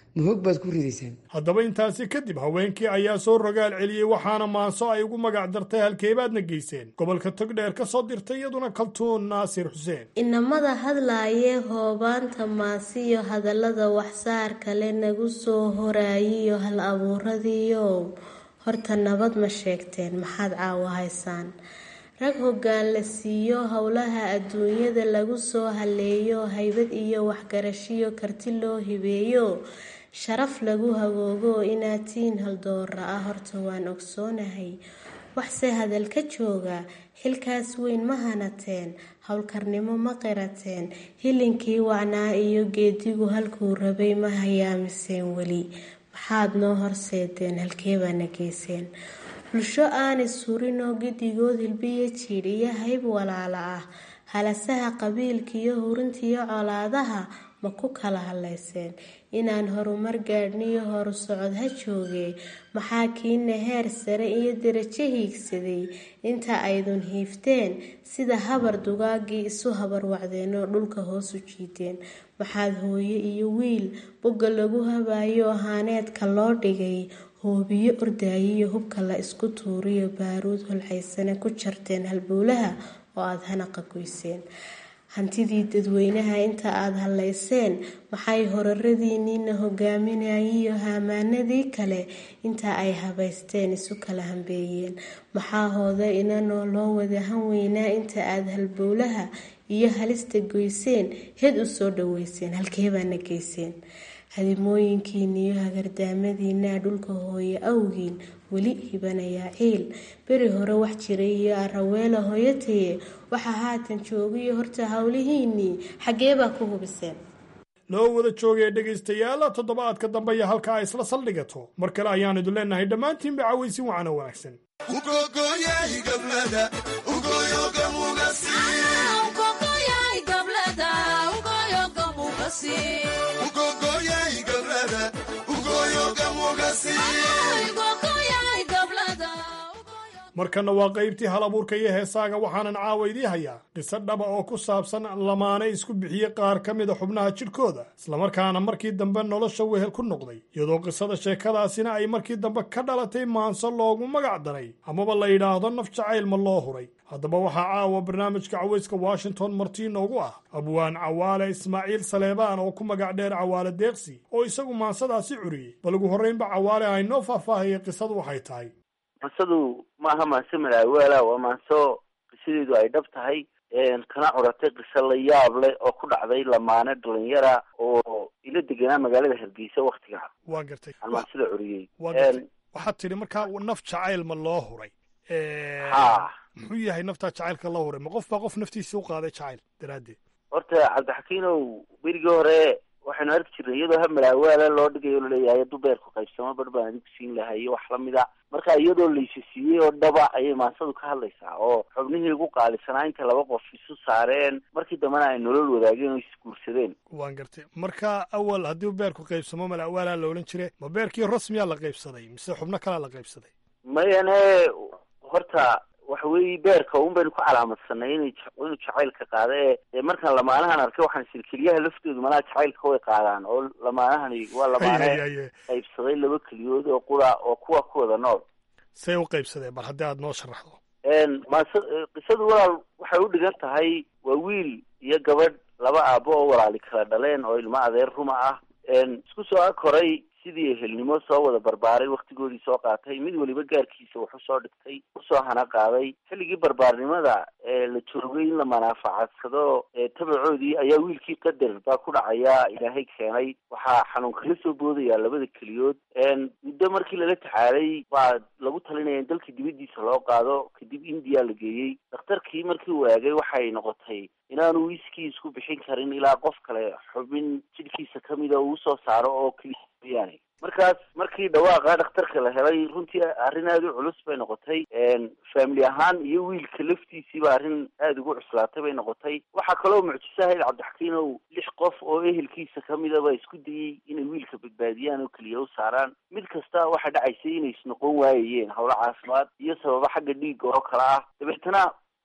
ma hoog baad ku ridaysaan haddaba intaasi kadib haweenkii ayaa soo rogaal celiyey waxaana maanso ay ugu magac dartay halkeebaadna geyseen gobolka togdheer ka soo dirtay iyaduna kaltuun naasir xuseen inamada hadlaayee hoobaanta maasiyo hadallada waxsaar kale nagu soo horaayiyo hal abuuradiiyow horta nabad ma sheegteen maxaad caawo haysaan rag hoggaan la siiyo howlaha adduunyada lagu soo haleeyo haybad iyo waxgarashiyo karti loo hibeeyo sharaf lagu hagoogo inaad tiin haldoora ah horta waan ogsoonahay waxse hadal ka jooga xilkaas weyn ma hanateen howlkarnimo ma qirateen hilinkii wacnaa iyo geedigu halkuu rabay ma hayaamiseen weli maxaad noo horseedeen halkeebaana geyseen bulsho aanay surinoo giddigood hilbiyo jiidh iyo hayb walaala ah halasaha qabiilkiiyo hurintiyo colaadaha ma ku kala hadlayseen inaan horumar gaadhniyo horu socod ha joogee maxaa kiina heer sare iyo darajo hiigsaday inta aydun hiifteen sida habar dugaagii isu habar wacdeenoo dhulka hoosu jiideen maxaad hooyo iyo wiil bogga lagu habayo ahaaneedka loo dhigay hoobiyo ordaayiyo hubka la isku tuuriyo baaruud holcaysane ku jarteen halbowlaha oo aada hanaqa goyseen hantidii dadweynaha inta aada hadlayseen maxay horaradiiniina hogaaminayiyo haamaanadii kale inta ay habaysteen isu kala hambeeyeen maxaa hooda inanoo loo wada han weynaa inta aada halbowlaha iyo halista goyseen heed u soo dhaweyseen halkeebaana geyseen hadimooyinkiiniyo hagardaamadiinaa dhulka hooye awgiin weli hibanayaa ciil beri hore wax jiray iyo araweela hooyataye waxaa haatan joogayo horta howlihiinii xaggeebaa ku hubiseen loo wada joogaya dhegaystayaal toddobaadka dambe iyo halka ay isla saldhigato mar kale ayaan idin leenahay dhammaantiinba cawaysin wacano wanaagsan markana waa qaybtii hal abuurka iyo heesaaga waxaanan caawa idii hayaa qiso dhaba oo ku saabsan lamaane isku bixiyey qaar ka mida xubnaha jidhkooda islamarkaana markii dambe nolosha wehel ku noqday iyadoo qisada sheekadaasina ay markii dambe ka dhalatay maanso loogu magac daray amaba la yidhaahdo naf jacayl ma loo huray haddaba waxaa caawa barnaamijka cawayska washington martii noogu ah abwaan cawaale ismaaciil saleebaan oo ku magac dheer cawaale deeqsi oo isagu maansadaasi curiyey bal ugu horraynba cawaale aynoo faahfaahayay qisadu waxay tahay mansadu maaha maanse malaawaala waa maanso qisadeedu ay dhab tahay kana curatay qiso la yaab leh oo ku dhacday lamaane dhalinyara oo ila deganaa magaalada hargeysa waktiga waa gartay aan maansada curiyey waa gartay waxaad tidhi markaa naf jacayl ma loo huray ha muxuu yahay naftaa jacaylka loo huray ma qof baa qof naftiisa u qaaday jacayl daraaddeed horta cabdixakiinow berigii hore waxaynu arki jirnay iyadoo ha malaawaala loo dhigayo laleeyahay dubeerku qaybsamo bar baan adigu siin lahay iyo wax lamida marka iyadoo laysa siiyey oo dhaba ayay maansadu ka hadlaysaa oo xubnihii ugu qaalisanaa inta laba qof isu saareen markii dambena ay nolol wadaageen oo isguursadeen waan gartay marka awal haddii beerku qaybsamo malawaalaa la odhan jire ma beerkii rasmiyaa la qaybsaday mise xubno kalaa la qaybsaday mayane horta waxa weeye beerka un baynu ku calaamadsanay inay inuu jacaylka qaada ee dee markaan lamaanahan arkay waxaan sir keliyaha laftoodu malaha jacaylka way qaadaan oo lamaanahani waa lamaane qaybsaday laba keliyood oo qura oo kuwa ku wada nool say u qaybsadeen bal haddii aada noo sharaxdo maase qisadu walaal waxay u dhigan tahay waa wiil iyo gabadh laba aabo oo walaali kala dhaleen oo ilmo adeer ruma ah isku soo koray sidii ehelnimo soo wada barbaaray waktigoodii soo qaatay mid weliba gaarkiisa wax usoo dhigtay usoo hana qaaday xilligii barbaarnimada ee la joogay in la manaafacadsado tabacoodii ayaa wiilkii qadar baa ku dhacaya ilaahay keenay waxaa xanuun kala soo boodaya labada keliyood muddo markii lala tacaalay baa lagu talinaya in dalka dibadiisa loo qaado kadib indiya la geeyey dhakhtarkii markii uu eegay waxay noqotay inaanu wiskii isku bixin karin ilaa qof kale xubin jidhkiisa kamida uu usoo saaro oo keliya mooyaane markaas markii dhawaaqa dhakhtarka la helay runtii arrin aada u culus bay noqotay family ahaan iyo wiilka laftiisiiba arrin aada ugu cuslaatay bay noqotay waxaa kaloo mucjiso ahayd cabdixakiinow lix qof oo ehelkiisa kamida ba isku dayey inay wiilka badbaadiyaan oo keliya u saaraan mid kasta waxaa dhacaysay inay isnoqon waayayeen howlo caafimaad iyo sababo xagga dhiigga oo kale ah dabeetana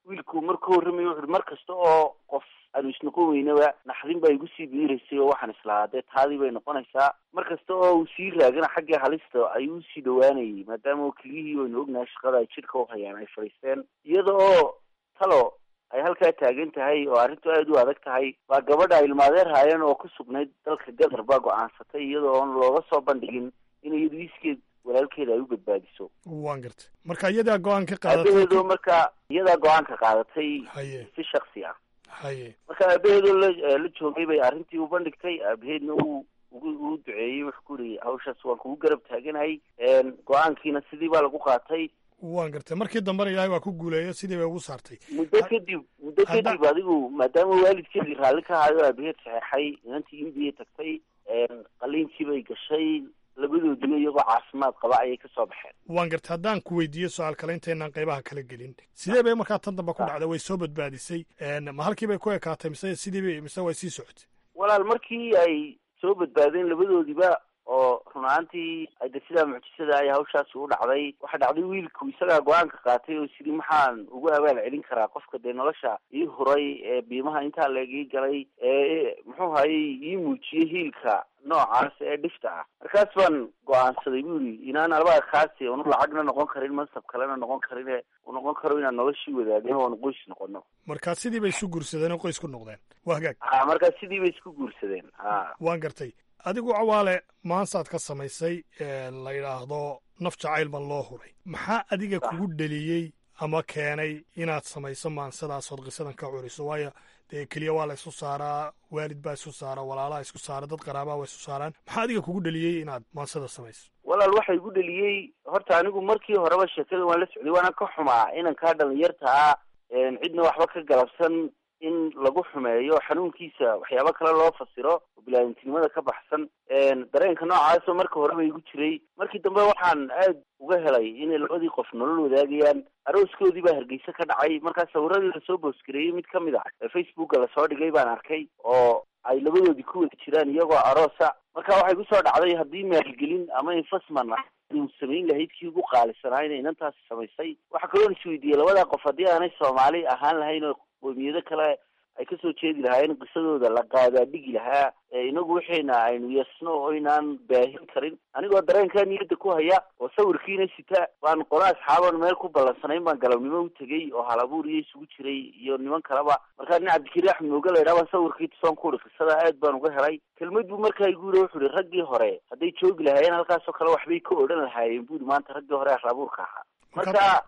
wiilku markuu warramaya wuxuuhi mar kasta oo qof aanu isnoqon weynaba naxdin baa igu sii biiraysay oo waxaan islahaa dee taadii bay noqonaysaa mar kasta oo uu sii raagana xaggii halista ayuu usii dhawaanayay maadaama keliyihii waynu ognahay shaqada ay jidhka u hayaan ay fadhiisteen iyada oo talo ay halkaa taagan tahay oo arrintu aada u adag tahay baa gabadha ay ilmaadeer haayeen oo ku sugnayd dalka gadar baa go-aansatay iyada oon looga soo bandhigin in iyadu iskeed walaalkeeda ay u badbaadiso waan gartay marka iyadaa go-aan ka qaadatay aabaheedoo marka iyadaa go-aanka qaadatay haye si shaksi ah haye marka aabaheedoo la la joogay bay arrintii u bandhigtay aabaheedna uu ugu uu duceeyey wuxuu ku yidhi hawshaas waan kugu garab taaganahay go-aankiina sidii baa lagu qaatay waan gartay markii dambena ilaahay waa ku guuleeya sidii bay ugu saartay muddo kadib muddo kadib adigu maadaama waalidkeedii raalli ka hayo aabaheed saxeexay inantii indiya tagtay qaliinkii bay gashay labadoodiba iyagoo caafimaad qaba ayay ka soo baxeen waan gartay haddaan ku weydiiyo su-aal kale intaynaan qaybaha kala gelin sidee bay markaa tan dambe ku dhacday way soo badbaadisay ma halkii bay ku ekaatay mise sidii bay mise way sii socotay walaal markii ay soo badbaadeen labadoodiba oo run ahaantii de sidaa mucjisada ay hawshaasi u dhacday waxaa dhacday wiilku isagaa go-aanka qaatay oo sidii maxaan ugu abaal celin karaa qofka dee nolosha ii huray ee biimaha intaa laegii galay ee muxuu hayey ii muujiyey hiilka noocaas ee dhifta ah markaas baan go-aansaday bu yidhi inaan albaga kaasi unu lacagna noqon karin mansab kalena noqon karin u noqon karo inaan noloshii wadaagno oon qoys noqono markaa sidii bay isu guursadeen oo qoys ku noqdeen waa hagaag a markaa sidii bay isku guursadeen a waan gartay adigu cawaale maansaad ka samaysay la yidhaahdo naf jacayl ban loo huray maxaa adiga kugu dheliyey ama keenay inaad samayso maansadaasoood qisadan ka curiso waayo dee keliya waa la isu saaraa waalid baa isu saara walaalaha isku saara dad qaraabaa waa isu saaraan maxaa adiga kugu dheliyey inaad maansada samayso walaal waxa igu dheliyey horta anigu markii horeba sheekada waan la socday waana ka xumaa inankaa dhalinyartaa cidna waxba ka galabsan in lagu xumeeyo xanuunkiisa waxyaabo kale loo fasiro oo bilaadantinimada ka baxsan dareenka noocaasoo marka horeba igu jiray markii dambe waxaan aad uga helay inay labadii qof nolol wadaagayaan arooskoodii baa hargeysa ka dhacay markaa sawiradii lasoo boosgareeyey mid ka mid ah ee facebooka lasoo dhigay baan arkay oo ay labadoodii ku wada jiraan iyagoo aroosa marka waxay kusoo dhacday haddii maalgelin ama infasman ah uu samayn lahayd kii ugu qaalisanaa inay inantaasi samaysay waxaa kaloon isweydiiyey labadaa qof haddii aanay soomaali ahaan lahayn oo qoomiyado kale ay kasoo jeedi lahaayeen qisadooda la qaadaa dhigi lahaa inagu waxayna aynu yeesno oo inaan baahin karin anigoo dareenkaa niyadda ku haya oo sawirkiina sita baan qola asxaaban meel ku ballansanayn baan galabnimo u tegey oo halabuur iyo isugu jiray iyo niman kaleba markaa nin cabdikariin axmed mooga la yidhaha baan sawirkii tusoon ku uhi qisada aad baan uga helay kelmad buu markaa igu yidhi wuxu uhi raggii hore hadday joogi lahaayeen halkaasoo kale waxbay ka odhan lahaayeen buu yihi maanta raggii hore halabuurka ahaa marka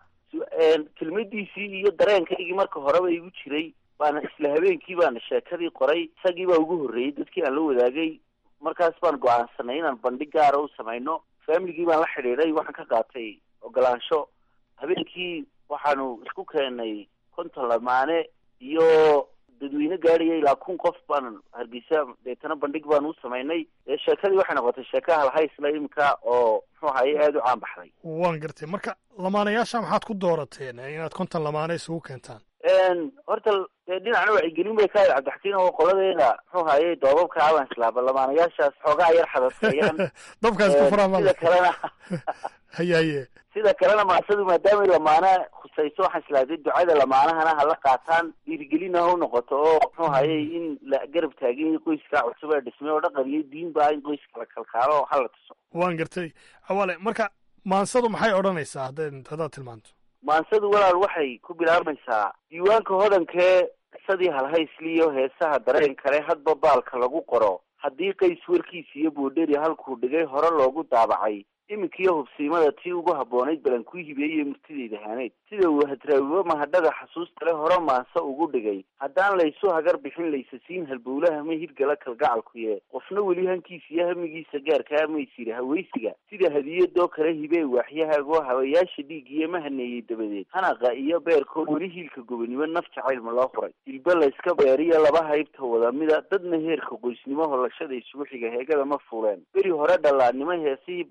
kelmadiisii iyo dareenkaygii marka horeba igu jiray baana isla habeenkii baana sheekadii qoray isagii baa ugu horreeyey dadkii aan la wadaagay markaas baan go-aansanay inaan bandhig gaara u samayno familigii baan la xidhiidhay waxaan ka qaatay ogolaansho habeenkii waxaanu isku keenay konton lamaane iyo dadweyne gaadhaya ilaa kun qof baan hargeysa deetana bandhig baan u samaynay sheekadii waxay noqotay sheeka halhaysla imika oo muxuu ahaye aada u caan baxday waan gartay marka lamaanayaasha maxaad ku doorateen inaad konton lamaane isugu keentaan horta dee dhinacna wacyigelin bay ka ahayd cabdixakiin oo qoladeeda muxuu haye doobabka aban islaaba lamaanayaashaas xoogaa yar xadaseeyaan dabkaas ku furaa sida kalena haye haye sida kalena maasadu maadaamay lamaana khusayso waxaan islaaday ducada lamaanahana hala qaataan dhiirigelina ha u noqoto oo muxuu haye in la garab taagin qoyskaa cusub ee dhismay oo dhaqan iyo diinba in qoyska la kalkaalo hala tuso waan gartay awale marka maansadu maxay odhanaysaa haddaad haddaad tilmaanto maansadu walaal waxay ku bilaabmaysaa diiwaanka hodankee qisadii halhaysliyo heesaha dareen kale hadba baalka lagu qoro haddii qays warkiisa iyo boodheri halkuu dhigay hore loogu daabacay iminkiyo hubsiimada tii ugu habboonayd balan ku hibeeyey murtidayda haaneyd sida uu hadraawibo mahadhaga xasuusta le hore maanse ugu dhigay haddaan laysu hagar bixin laysasiin halbowlaha ma hirgala kalgacalkuye qofna weli hankiisa iyo hamigiisa gaarkaa maysiri hawaysiga sida hadiyadoo kale hibee waaxyahaagoo habayaasha dhiig iyo ma haneeyey dabadeed hanaqa iyo beerkoo weli hiilka gobonimo naf jacaylma loo huray dilba layska beeriyo laba haybta wadamida dadna heerka qoysnimo hollashada isugu xiga heegada ma fuuleen beri hore dhallaannimo heesihii barbaarnimo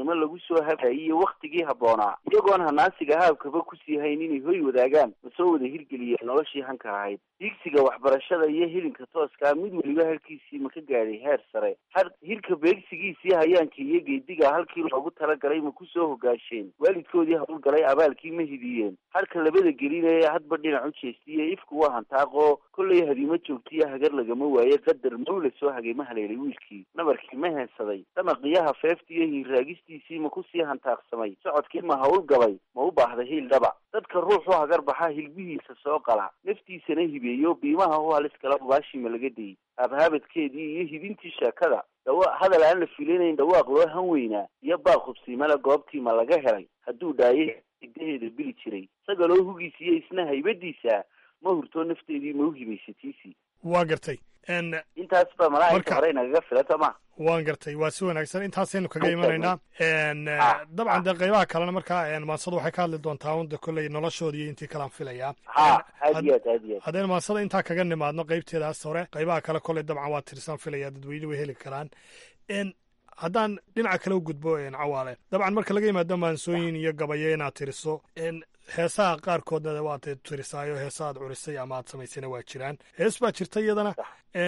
dumarnimo lagu soo habhayay iyo wakhtigii habboonaa iyagoon hanaansiga haabkaba kusii hayn inay hoy wadaagaan ma soo wada hirgeliyeen noloshii hanka ahayd hiigsiga waxbarashada iyo hilinka tooskaa mid weliba halkiisii ma ka gaadhay heer sare har hirka beegsigiisii hayaanka iyo geediga halkii loogu talagalay ma ku soo hogaasheen waalidkoodii hawlgalay abaalkii ma hidiyeen harka labada gelinaya hadba dhinac u jeestiye ifku waa hantaaqoo kollay hadiimo joogtiyo hagar lagama waaye qadar mawla soo hagay ma haleelay wiilkii nabarkii ma heensaday damaqiyaha feefta iyo hiirraagistiisii ma kusii hantaaqsamay socodkii ma hawl gabay ma u baahday hiil dhaba dadka ruuxu hagar baxa hilbihiisa soo qala naftiisana hibeeyo biimaha u halis kala baashima laga dayy habhaabadkeedii iyo hidintii sheekada dhawa hadal aan la filinayn dhawaaq loo han weynaa iyo baaq hubsiimale goobtii ma laga helay hadduu dhaaye hidaheeda bili jiray sagaloo hugiisa iyo isna haybadiisa ma hurtoo nafteedii ma u hibaysatiisii waa gartay intaas baa malaaika hore nagaga filata ma waan gartay waa si wanaagsan intaasaynu kaga imanaynaa dabcan dee qaybaha kalena markaa maansada waxay ka hadli doontaa unda kolley noloshoodii iyo intii kalaan filayaa ha aad iyo aad aad iyo aad haddaynu maansada intaa kaga nimaadno qaybteedaas hore qaybaha kale kolley dabcan waa tirsaan filaya dadweyne way heli karaan haddaan dhinaca kale u gudbo cawaale dabcan marka laga yimaado maansooyin iyo gabayo inaad tiriso heesaha qaarkoodna waad tirisaayo heesa aad curisay ama aad samaysayna waa jiraan hees baa jirta iyadana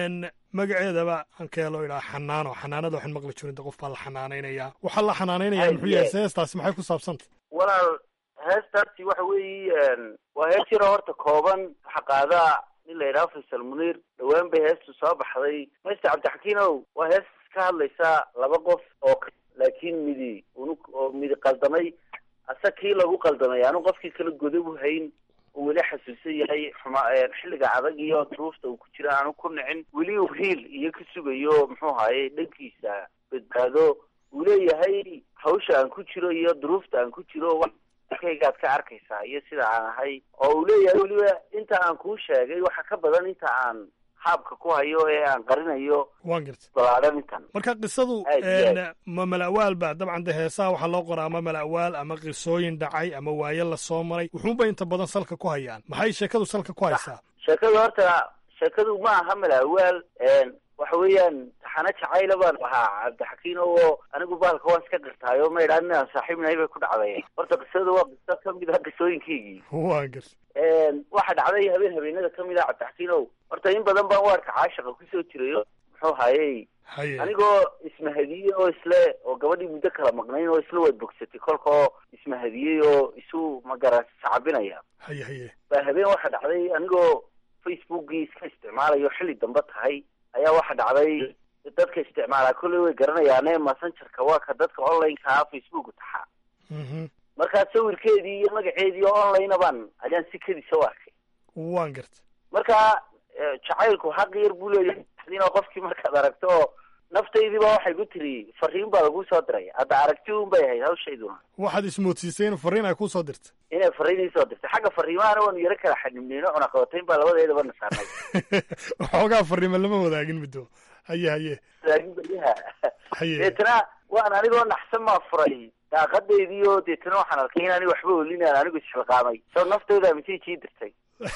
magaceedaba aan ka helo idhaa xanaano xanaanada waxaan maqli jirin de qof baa la xanaanaynaya waxaa la xanaanaynaya muxuu yahay heestaasi maxay ku saabsanta walaal heestaasi waxa weeye waa hees yaro horta kooban waxa qaadaa nin la yidhaha faysal muniir dhawaan bay heestu soo baxday mayster cabdixakiinow waa hees ka hadlaysa laba qof oo laakiin midi unu oo midi qaldamay ase kii lagu qaldamay aanu qofkii kala godobu hayn uu weli xasuusan yahay xuma xilliga adag iyo duruufta uu ku jira aanu ku nicin weli uu hiil iyo ka sugayo muxuu ahaye dhankiisa badbaado uu leeyahay hawsha aan ku jiro iyo duruufta aan ku jiro kaygaad ka arkaysaa iyo sida aan ahay oo uu leeyahay weliba inta aan kuu sheegay waxa ka badan inta aan haabka ku hayo ee aan qarinayo waan garta balaadhan intan marka qisadu Aad iyo aad. ma mala'waal ba dabcan de heesaha waxaa loo qoraa ama mala'waal ama qisooyin dhacay ama waaye la soo maray wuxuunba inta badan salka ku hayaan maxay sheekadu salka ku haysaa sheekadu horta sheekadu ma aha malaawaal waxa weeyaan taxano jacayla baan ahaa cabdixakiin oo anigu baalka waan iska qirtaayo ma idhaan inaan saaxiibnahay bay ku dhacday horta qisadu waa qiso kamid ah qisooyinkaygii waan garta waxa dhacday habeen habeenada kamid ah cabdixakiin ow horta in badan baan waarka caashaqa kusoo jirayo muxuu hayey haye anigoo ismahadiyey oo isle oo gabadhii muddo kala maqnayn oo isla waad bogsatay kolka oo ismahadiyey oo isu magaran sacabinaya haye haye baa habeen waxa dhacday anigoo facebookii iska isticmaalayo xilli dambe tahay ayaa waxa dhacday dadka isticmaalaa kolley way garanayaane messengerka waa ka dadka online-ka ah facebook taxaa markaa sawirkeedii iyo magaceedii oo online baan ayaan si kedisa u arkay waan garta marka eh, jacaylku xaq yar buu leeyahay inoo qofkii markaad aragto oo naftaydiiba waxay ku tiri fariin baa lagu soo diray hadda aragti un bay ahayd hawshayduna waxaad ismoodsiisay in fariin ay ku soo dirta inay fariin ii soo dirtay xagga fariimahana waanu yaro kala xanibneyno cunaqabatayn baa labadeedaba na saarnay waxoogaa fariima lama wadaagin middo haye haye laakiin beryaha haye deetana waan anigoo naxsan maa furay daaqadeydii oo deetana waxaan arkay in ani waxba olinaan anigu isxilqaamay soo naftayda message ii dirtay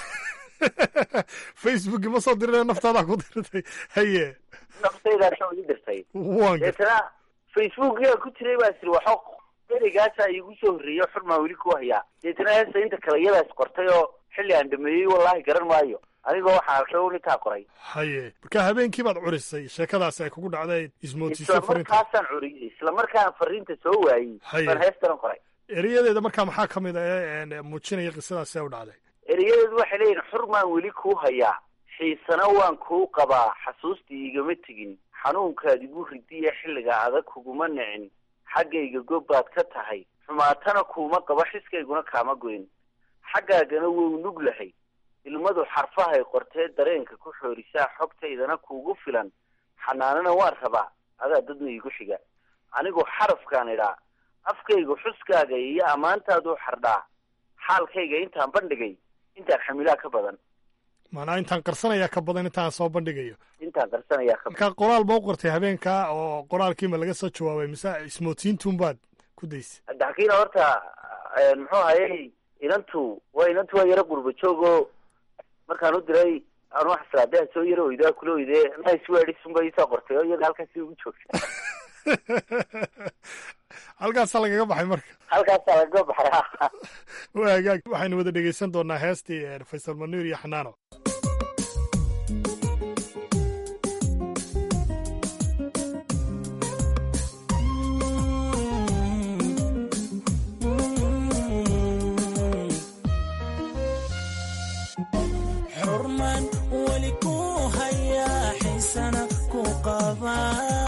facebook ma soo dirina naftaadaa ku dirtay haye naftaydaa soo ii dirtay waan garta deetana facebookiyaa ku jiray baa siri waxo ereygaasa iigu soo horreeyo xurmaa weli ku hayaa deetana heesta inta kale iyadaas qortay oo xilli aan dhameeyey wallaahi garan maayo anigoo waxaan arkay un intaa qoray haye marka habeenkii baad curisay sheekadaasi ay kugu dhacday ismoodsiisay isla fariinta markaasaan curiyey isla markaan fariinta soo waayey Haye. baan heestana qoray erayadeeda markaa maxaa ka mid a ee een, muujinaya qisadaasi ee u dhacday erayadeedu waxay leeyihin xurmaan weli kuu hayaa xiisana waan kuu qabaa xasuustii igama tegin xanuunkaad igu ridiya xilliga adag kuguma nicin xaggayga gob baad ka tahay xumaatana kuuma qaba xiskayguna kaama goyn xaggaagana wou nug lahay ilmadu xarfahay qortee dareenka ku xoorisaa xogtaydana kuugu filan xanaanana waan rabaa adaa dadna iigu xiga anigu xarafkaan idhaa afkaygu xuskaaga iyo ammaantaaduu xardhaa xaalkayga intaan bandhigay intaan xamilaa ka badan maanaa intaan qarsanayaa ka badan intaan soo bandhigayo intaan qarsanayaa ka badan marka qoraal ma u qortay habeenkaa oo qoraalkiima laga soo jawaabay mise ismoodsiintuun baad ku daysay cabdixakiina horta eh, muxuu hayay inantu waa inantu waa yaro qurba joogoo markaan u diray aan wax islaadeha soo yaro oydaa kula oydee nice words unba iisoo qortay oo iyada halkaasi ugu joogta halkaasaa lagaga baxay marka halkaasaa lagaga baxay waa hagaag waxaynu wada dhegeysan doonaa heestii faysal manuur iyo xanaano xurman weli ku hayaa xiisana ku qabaa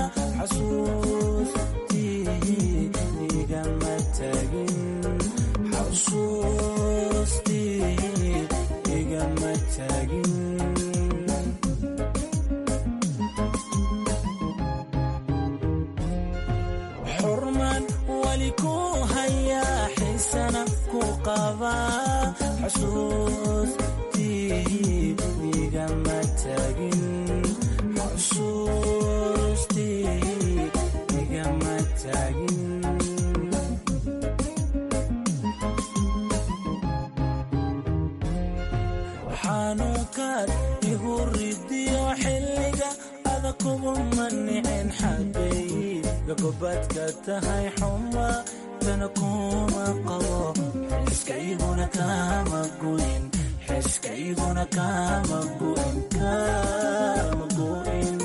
xasuustii igama tagin xasuustii igama tagin xurman weli ku hayaa xiisana ku qabaa xasuustii igama tagin xusuustii igama tagin xanuunkaad igu ridiyo xilliga ada kuguma nicin xaggay gagobadka tahay xuma tana kuma qabo xiskayguna kama goyn xiskayguna kama goyn kama goyn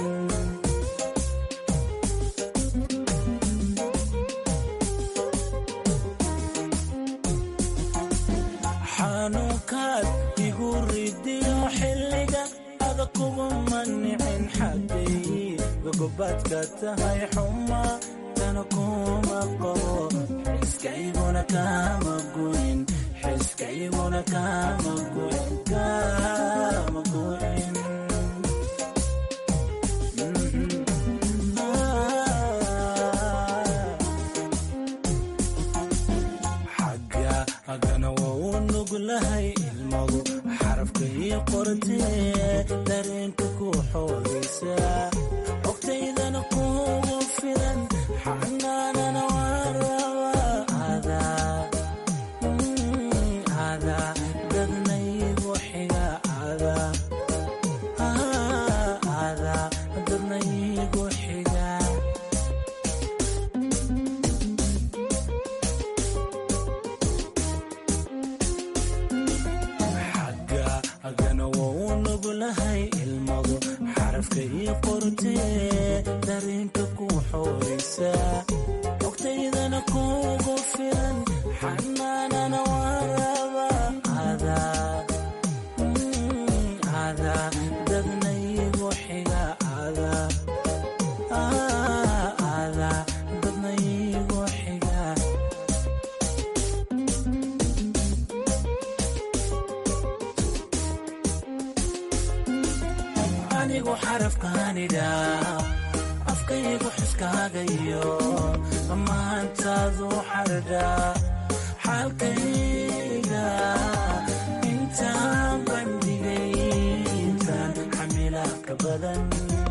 xanuunkaad igu ridiyo xilliga ada kuguma nicin xaggay gagobadka tahay xuma tana kuma qabo xiskayguna kama goyn xiskayguna kama goyn kama goyn xagga haggana waa u nuglahay ilmadu xarafka ii qortee dareenka ku xoogaysa xogtaydana kuugu filan xanaanana waan rabaa adaa adaa dadnaygu xiga adaa adaa dadnaygu xiga xagga agana waa u nuglahay ilmadu xarafka ii qortee dareenka ku xoogaysa xogtaydana kuugu filan xanaanana waan rabaa adaa adaa dadnaygu xiga adaa adaa dadnaygu xiga anigu xarafkaanidha afkaygu xuskaagayo maantaadu xardha xaalkayga intaan bandhigay intaan xamila ka badan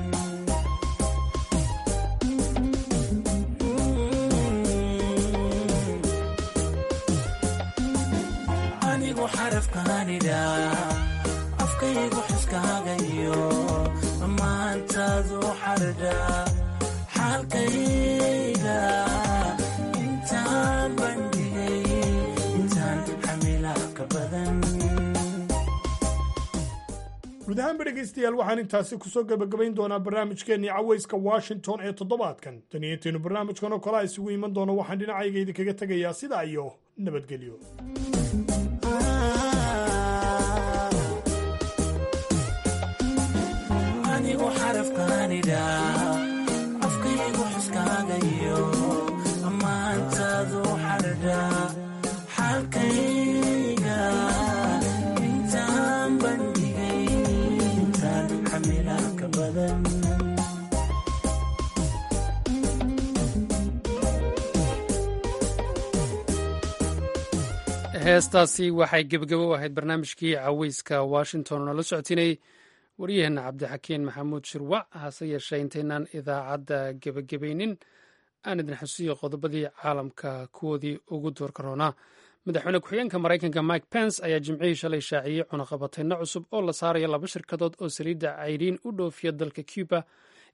anigu xarafkaanidha afkaygu xuskaagayo maantaadu xardha xaalkayga intaan bandhigay intaan xamila ka badan guud ahaanba dhegaystayaal waxaan intaasi kusoo gebagabayn doonaa barnaamijkeennii cawayska washington ee toddobaadkan tan iyo intaynu barnaamijkan oo kale isugu iman doono waxaan dhinacayga idinkaga tegayaa sidaa iyo nabadgelyo anigu xarafkaanidha afkaygu xuskaagayo maantaadu xardha xaalkayga intaan bandhigay intaan xamila ka badan heestaasi waxay gebagabo u ahayd barnaamijkii caweyska washington oo nala socotinayay waryaheena cabdixakiin maxamuud shirwac hase yeeshee intaynaan idaacadda gebagabaynin aan idin xusiyo qodobadii caalamka kuwoodii ugu doorka roonaa madaxweyne ku-xigeenka maraykanka mike pence ayaa jimcihii shalay shaaciyey cunaqabatayno cusub oo la saaraya laba shirkadood oo saliidda cayriin u dhoofiya dalka cuba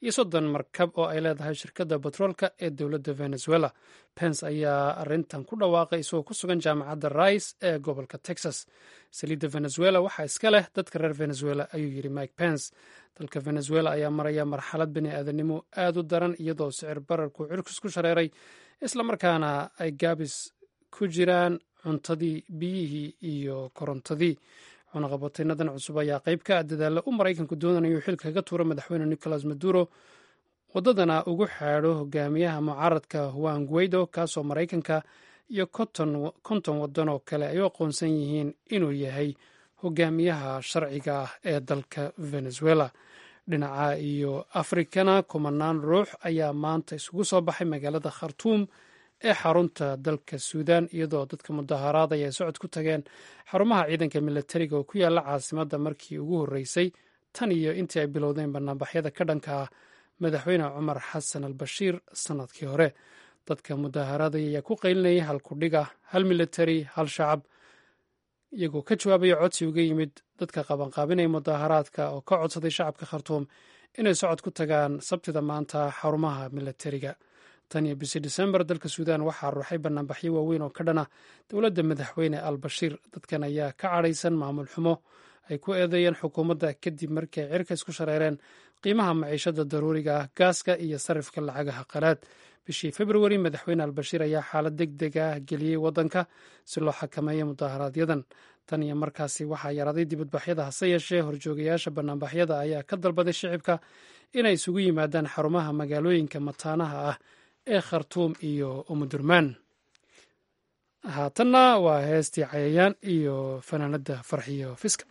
iyo soddon markab oo ay leedahay shirkadda batroolka ee dowladda venezuela pence ayaa arrintan ku dhawaaqay isagoo ku sugan jaamacadda rice ee gobolka texas saliidda venezuela waxaa iska leh dadka reer venezuela ayuu yidhi mike pence dalka venezuela ayaa maraya marxalad bini aadanimo aad u daran iyadoo sicir bararku cirkus ku shareeray islamarkaana ay gaabis ku jiraan cuntadii biyihii iyo korontadii cunaqabateynadan cusub ayaa qayb ka ah dadaalla u maraykanku doonanayo xilka kaga tuuro madaxweyne nicolas maduro waddadana ugu xaadho hogaamiyaha mucaaradka juan guaido kaasoo maraykanka iyo konton waddan oo kale ay u aqoonsan yihiin inuu yahay hogaamiyaha sharciga ah ee dalka venezuela dhinaca iyo afrikana kumanaan ruux ayaa maanta isugu soo baxay magaalada khartuum ee xarunta dalka suudan iyadoo dadka mudaharaadaya ay socod ku tageen xarumaha ciidanka milatariga oo ku yaala caasimadda markii ugu horreysay tan iyo intii ay bilowdeen banaanbaxyada ka dhanka ah madaxweyne cumar xasan al bashiir sannadkii hore dadka mudaharaadaya ayaa ku qaylinayay hal kudhiga hal milatari hal shacab iyagoo ka jawaabaya codsi uga yimid dadka qabanqaabinaya mudaharaadka oo ka codsaday shacabka khartuum inay socod ku tagaan sabtida maanta xarumaha milatariga tan iyo bishii disembar dalka suudan waxaa ruuxay banaanbaxyo waaweyn oo ka dhana dowladda madaxweyne al bashiir dadkan ayaa ka cadhaysan maamul xumo ay ku eedeeyeen xukuumadda kadib markii ay cirka isku shareereen qiimaha maciishada daruuriga ah gaaska iyo sarifka lacagaha qalaad bishii februari madaxweyne albashiir ayaa xaalad deg deg ah geliyey waddanka si loo xakameeyo mudaaharaadyadan tan iyo markaasi waxaa yaraaday dibadbaxyada hase yeeshee horjoogayaasha banaanbaxyada ayaa ka dalbaday shicibka inay isugu yimaadaan xarumaha magaalooyinka mataanaha ah ee khartuum iyo umudurmaan haatanna waa heestii cayayaan iyo fanaanada farxiyo fiska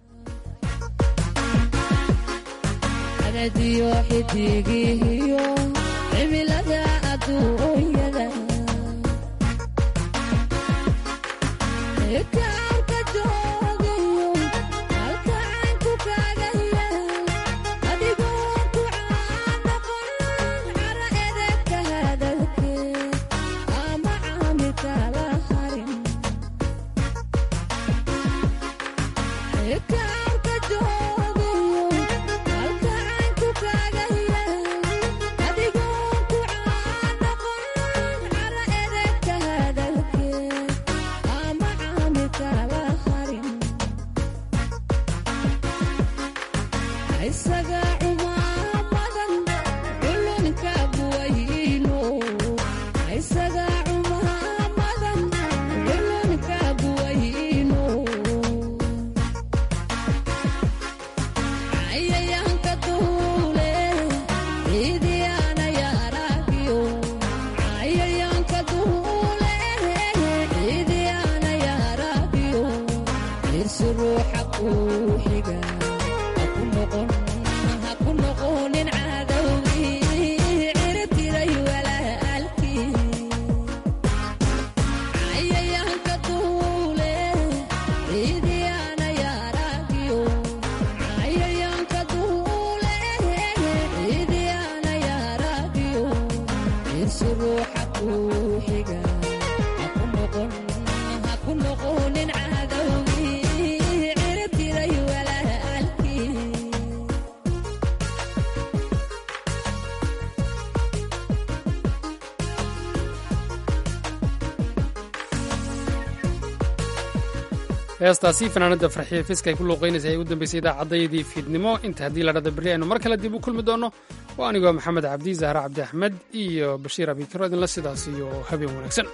heestaasi fanaanada farxiya fiska ay ku luuqaynaysa ay ugu dambaysay idaacaddayadii fiidnimo inta haddii la dhada berri aynu mar kale dib u kulmi doonno oo anigoo maxamed cabdi zahra cabdi axmed iyo bashiir abikaro idinla sidaas iyo habeen wanaagsan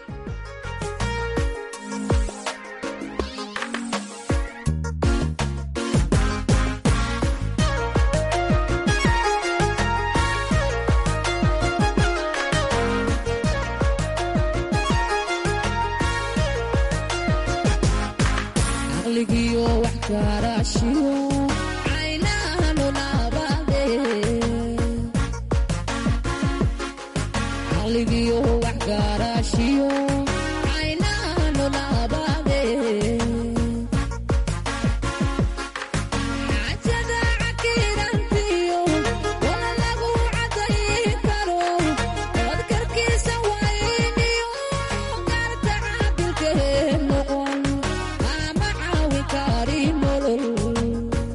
Ama caawin kari nolol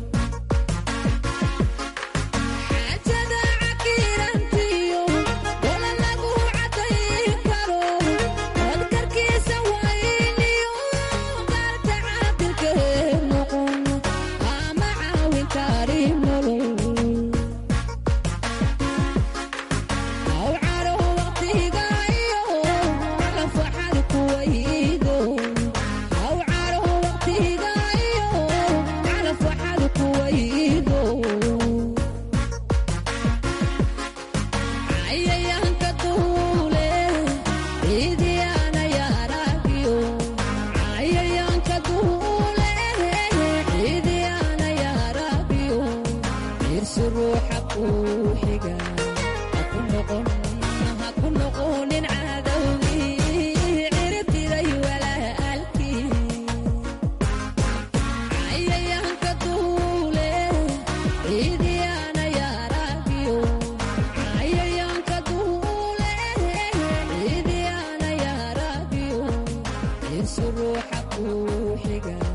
ruuxa kuu xiga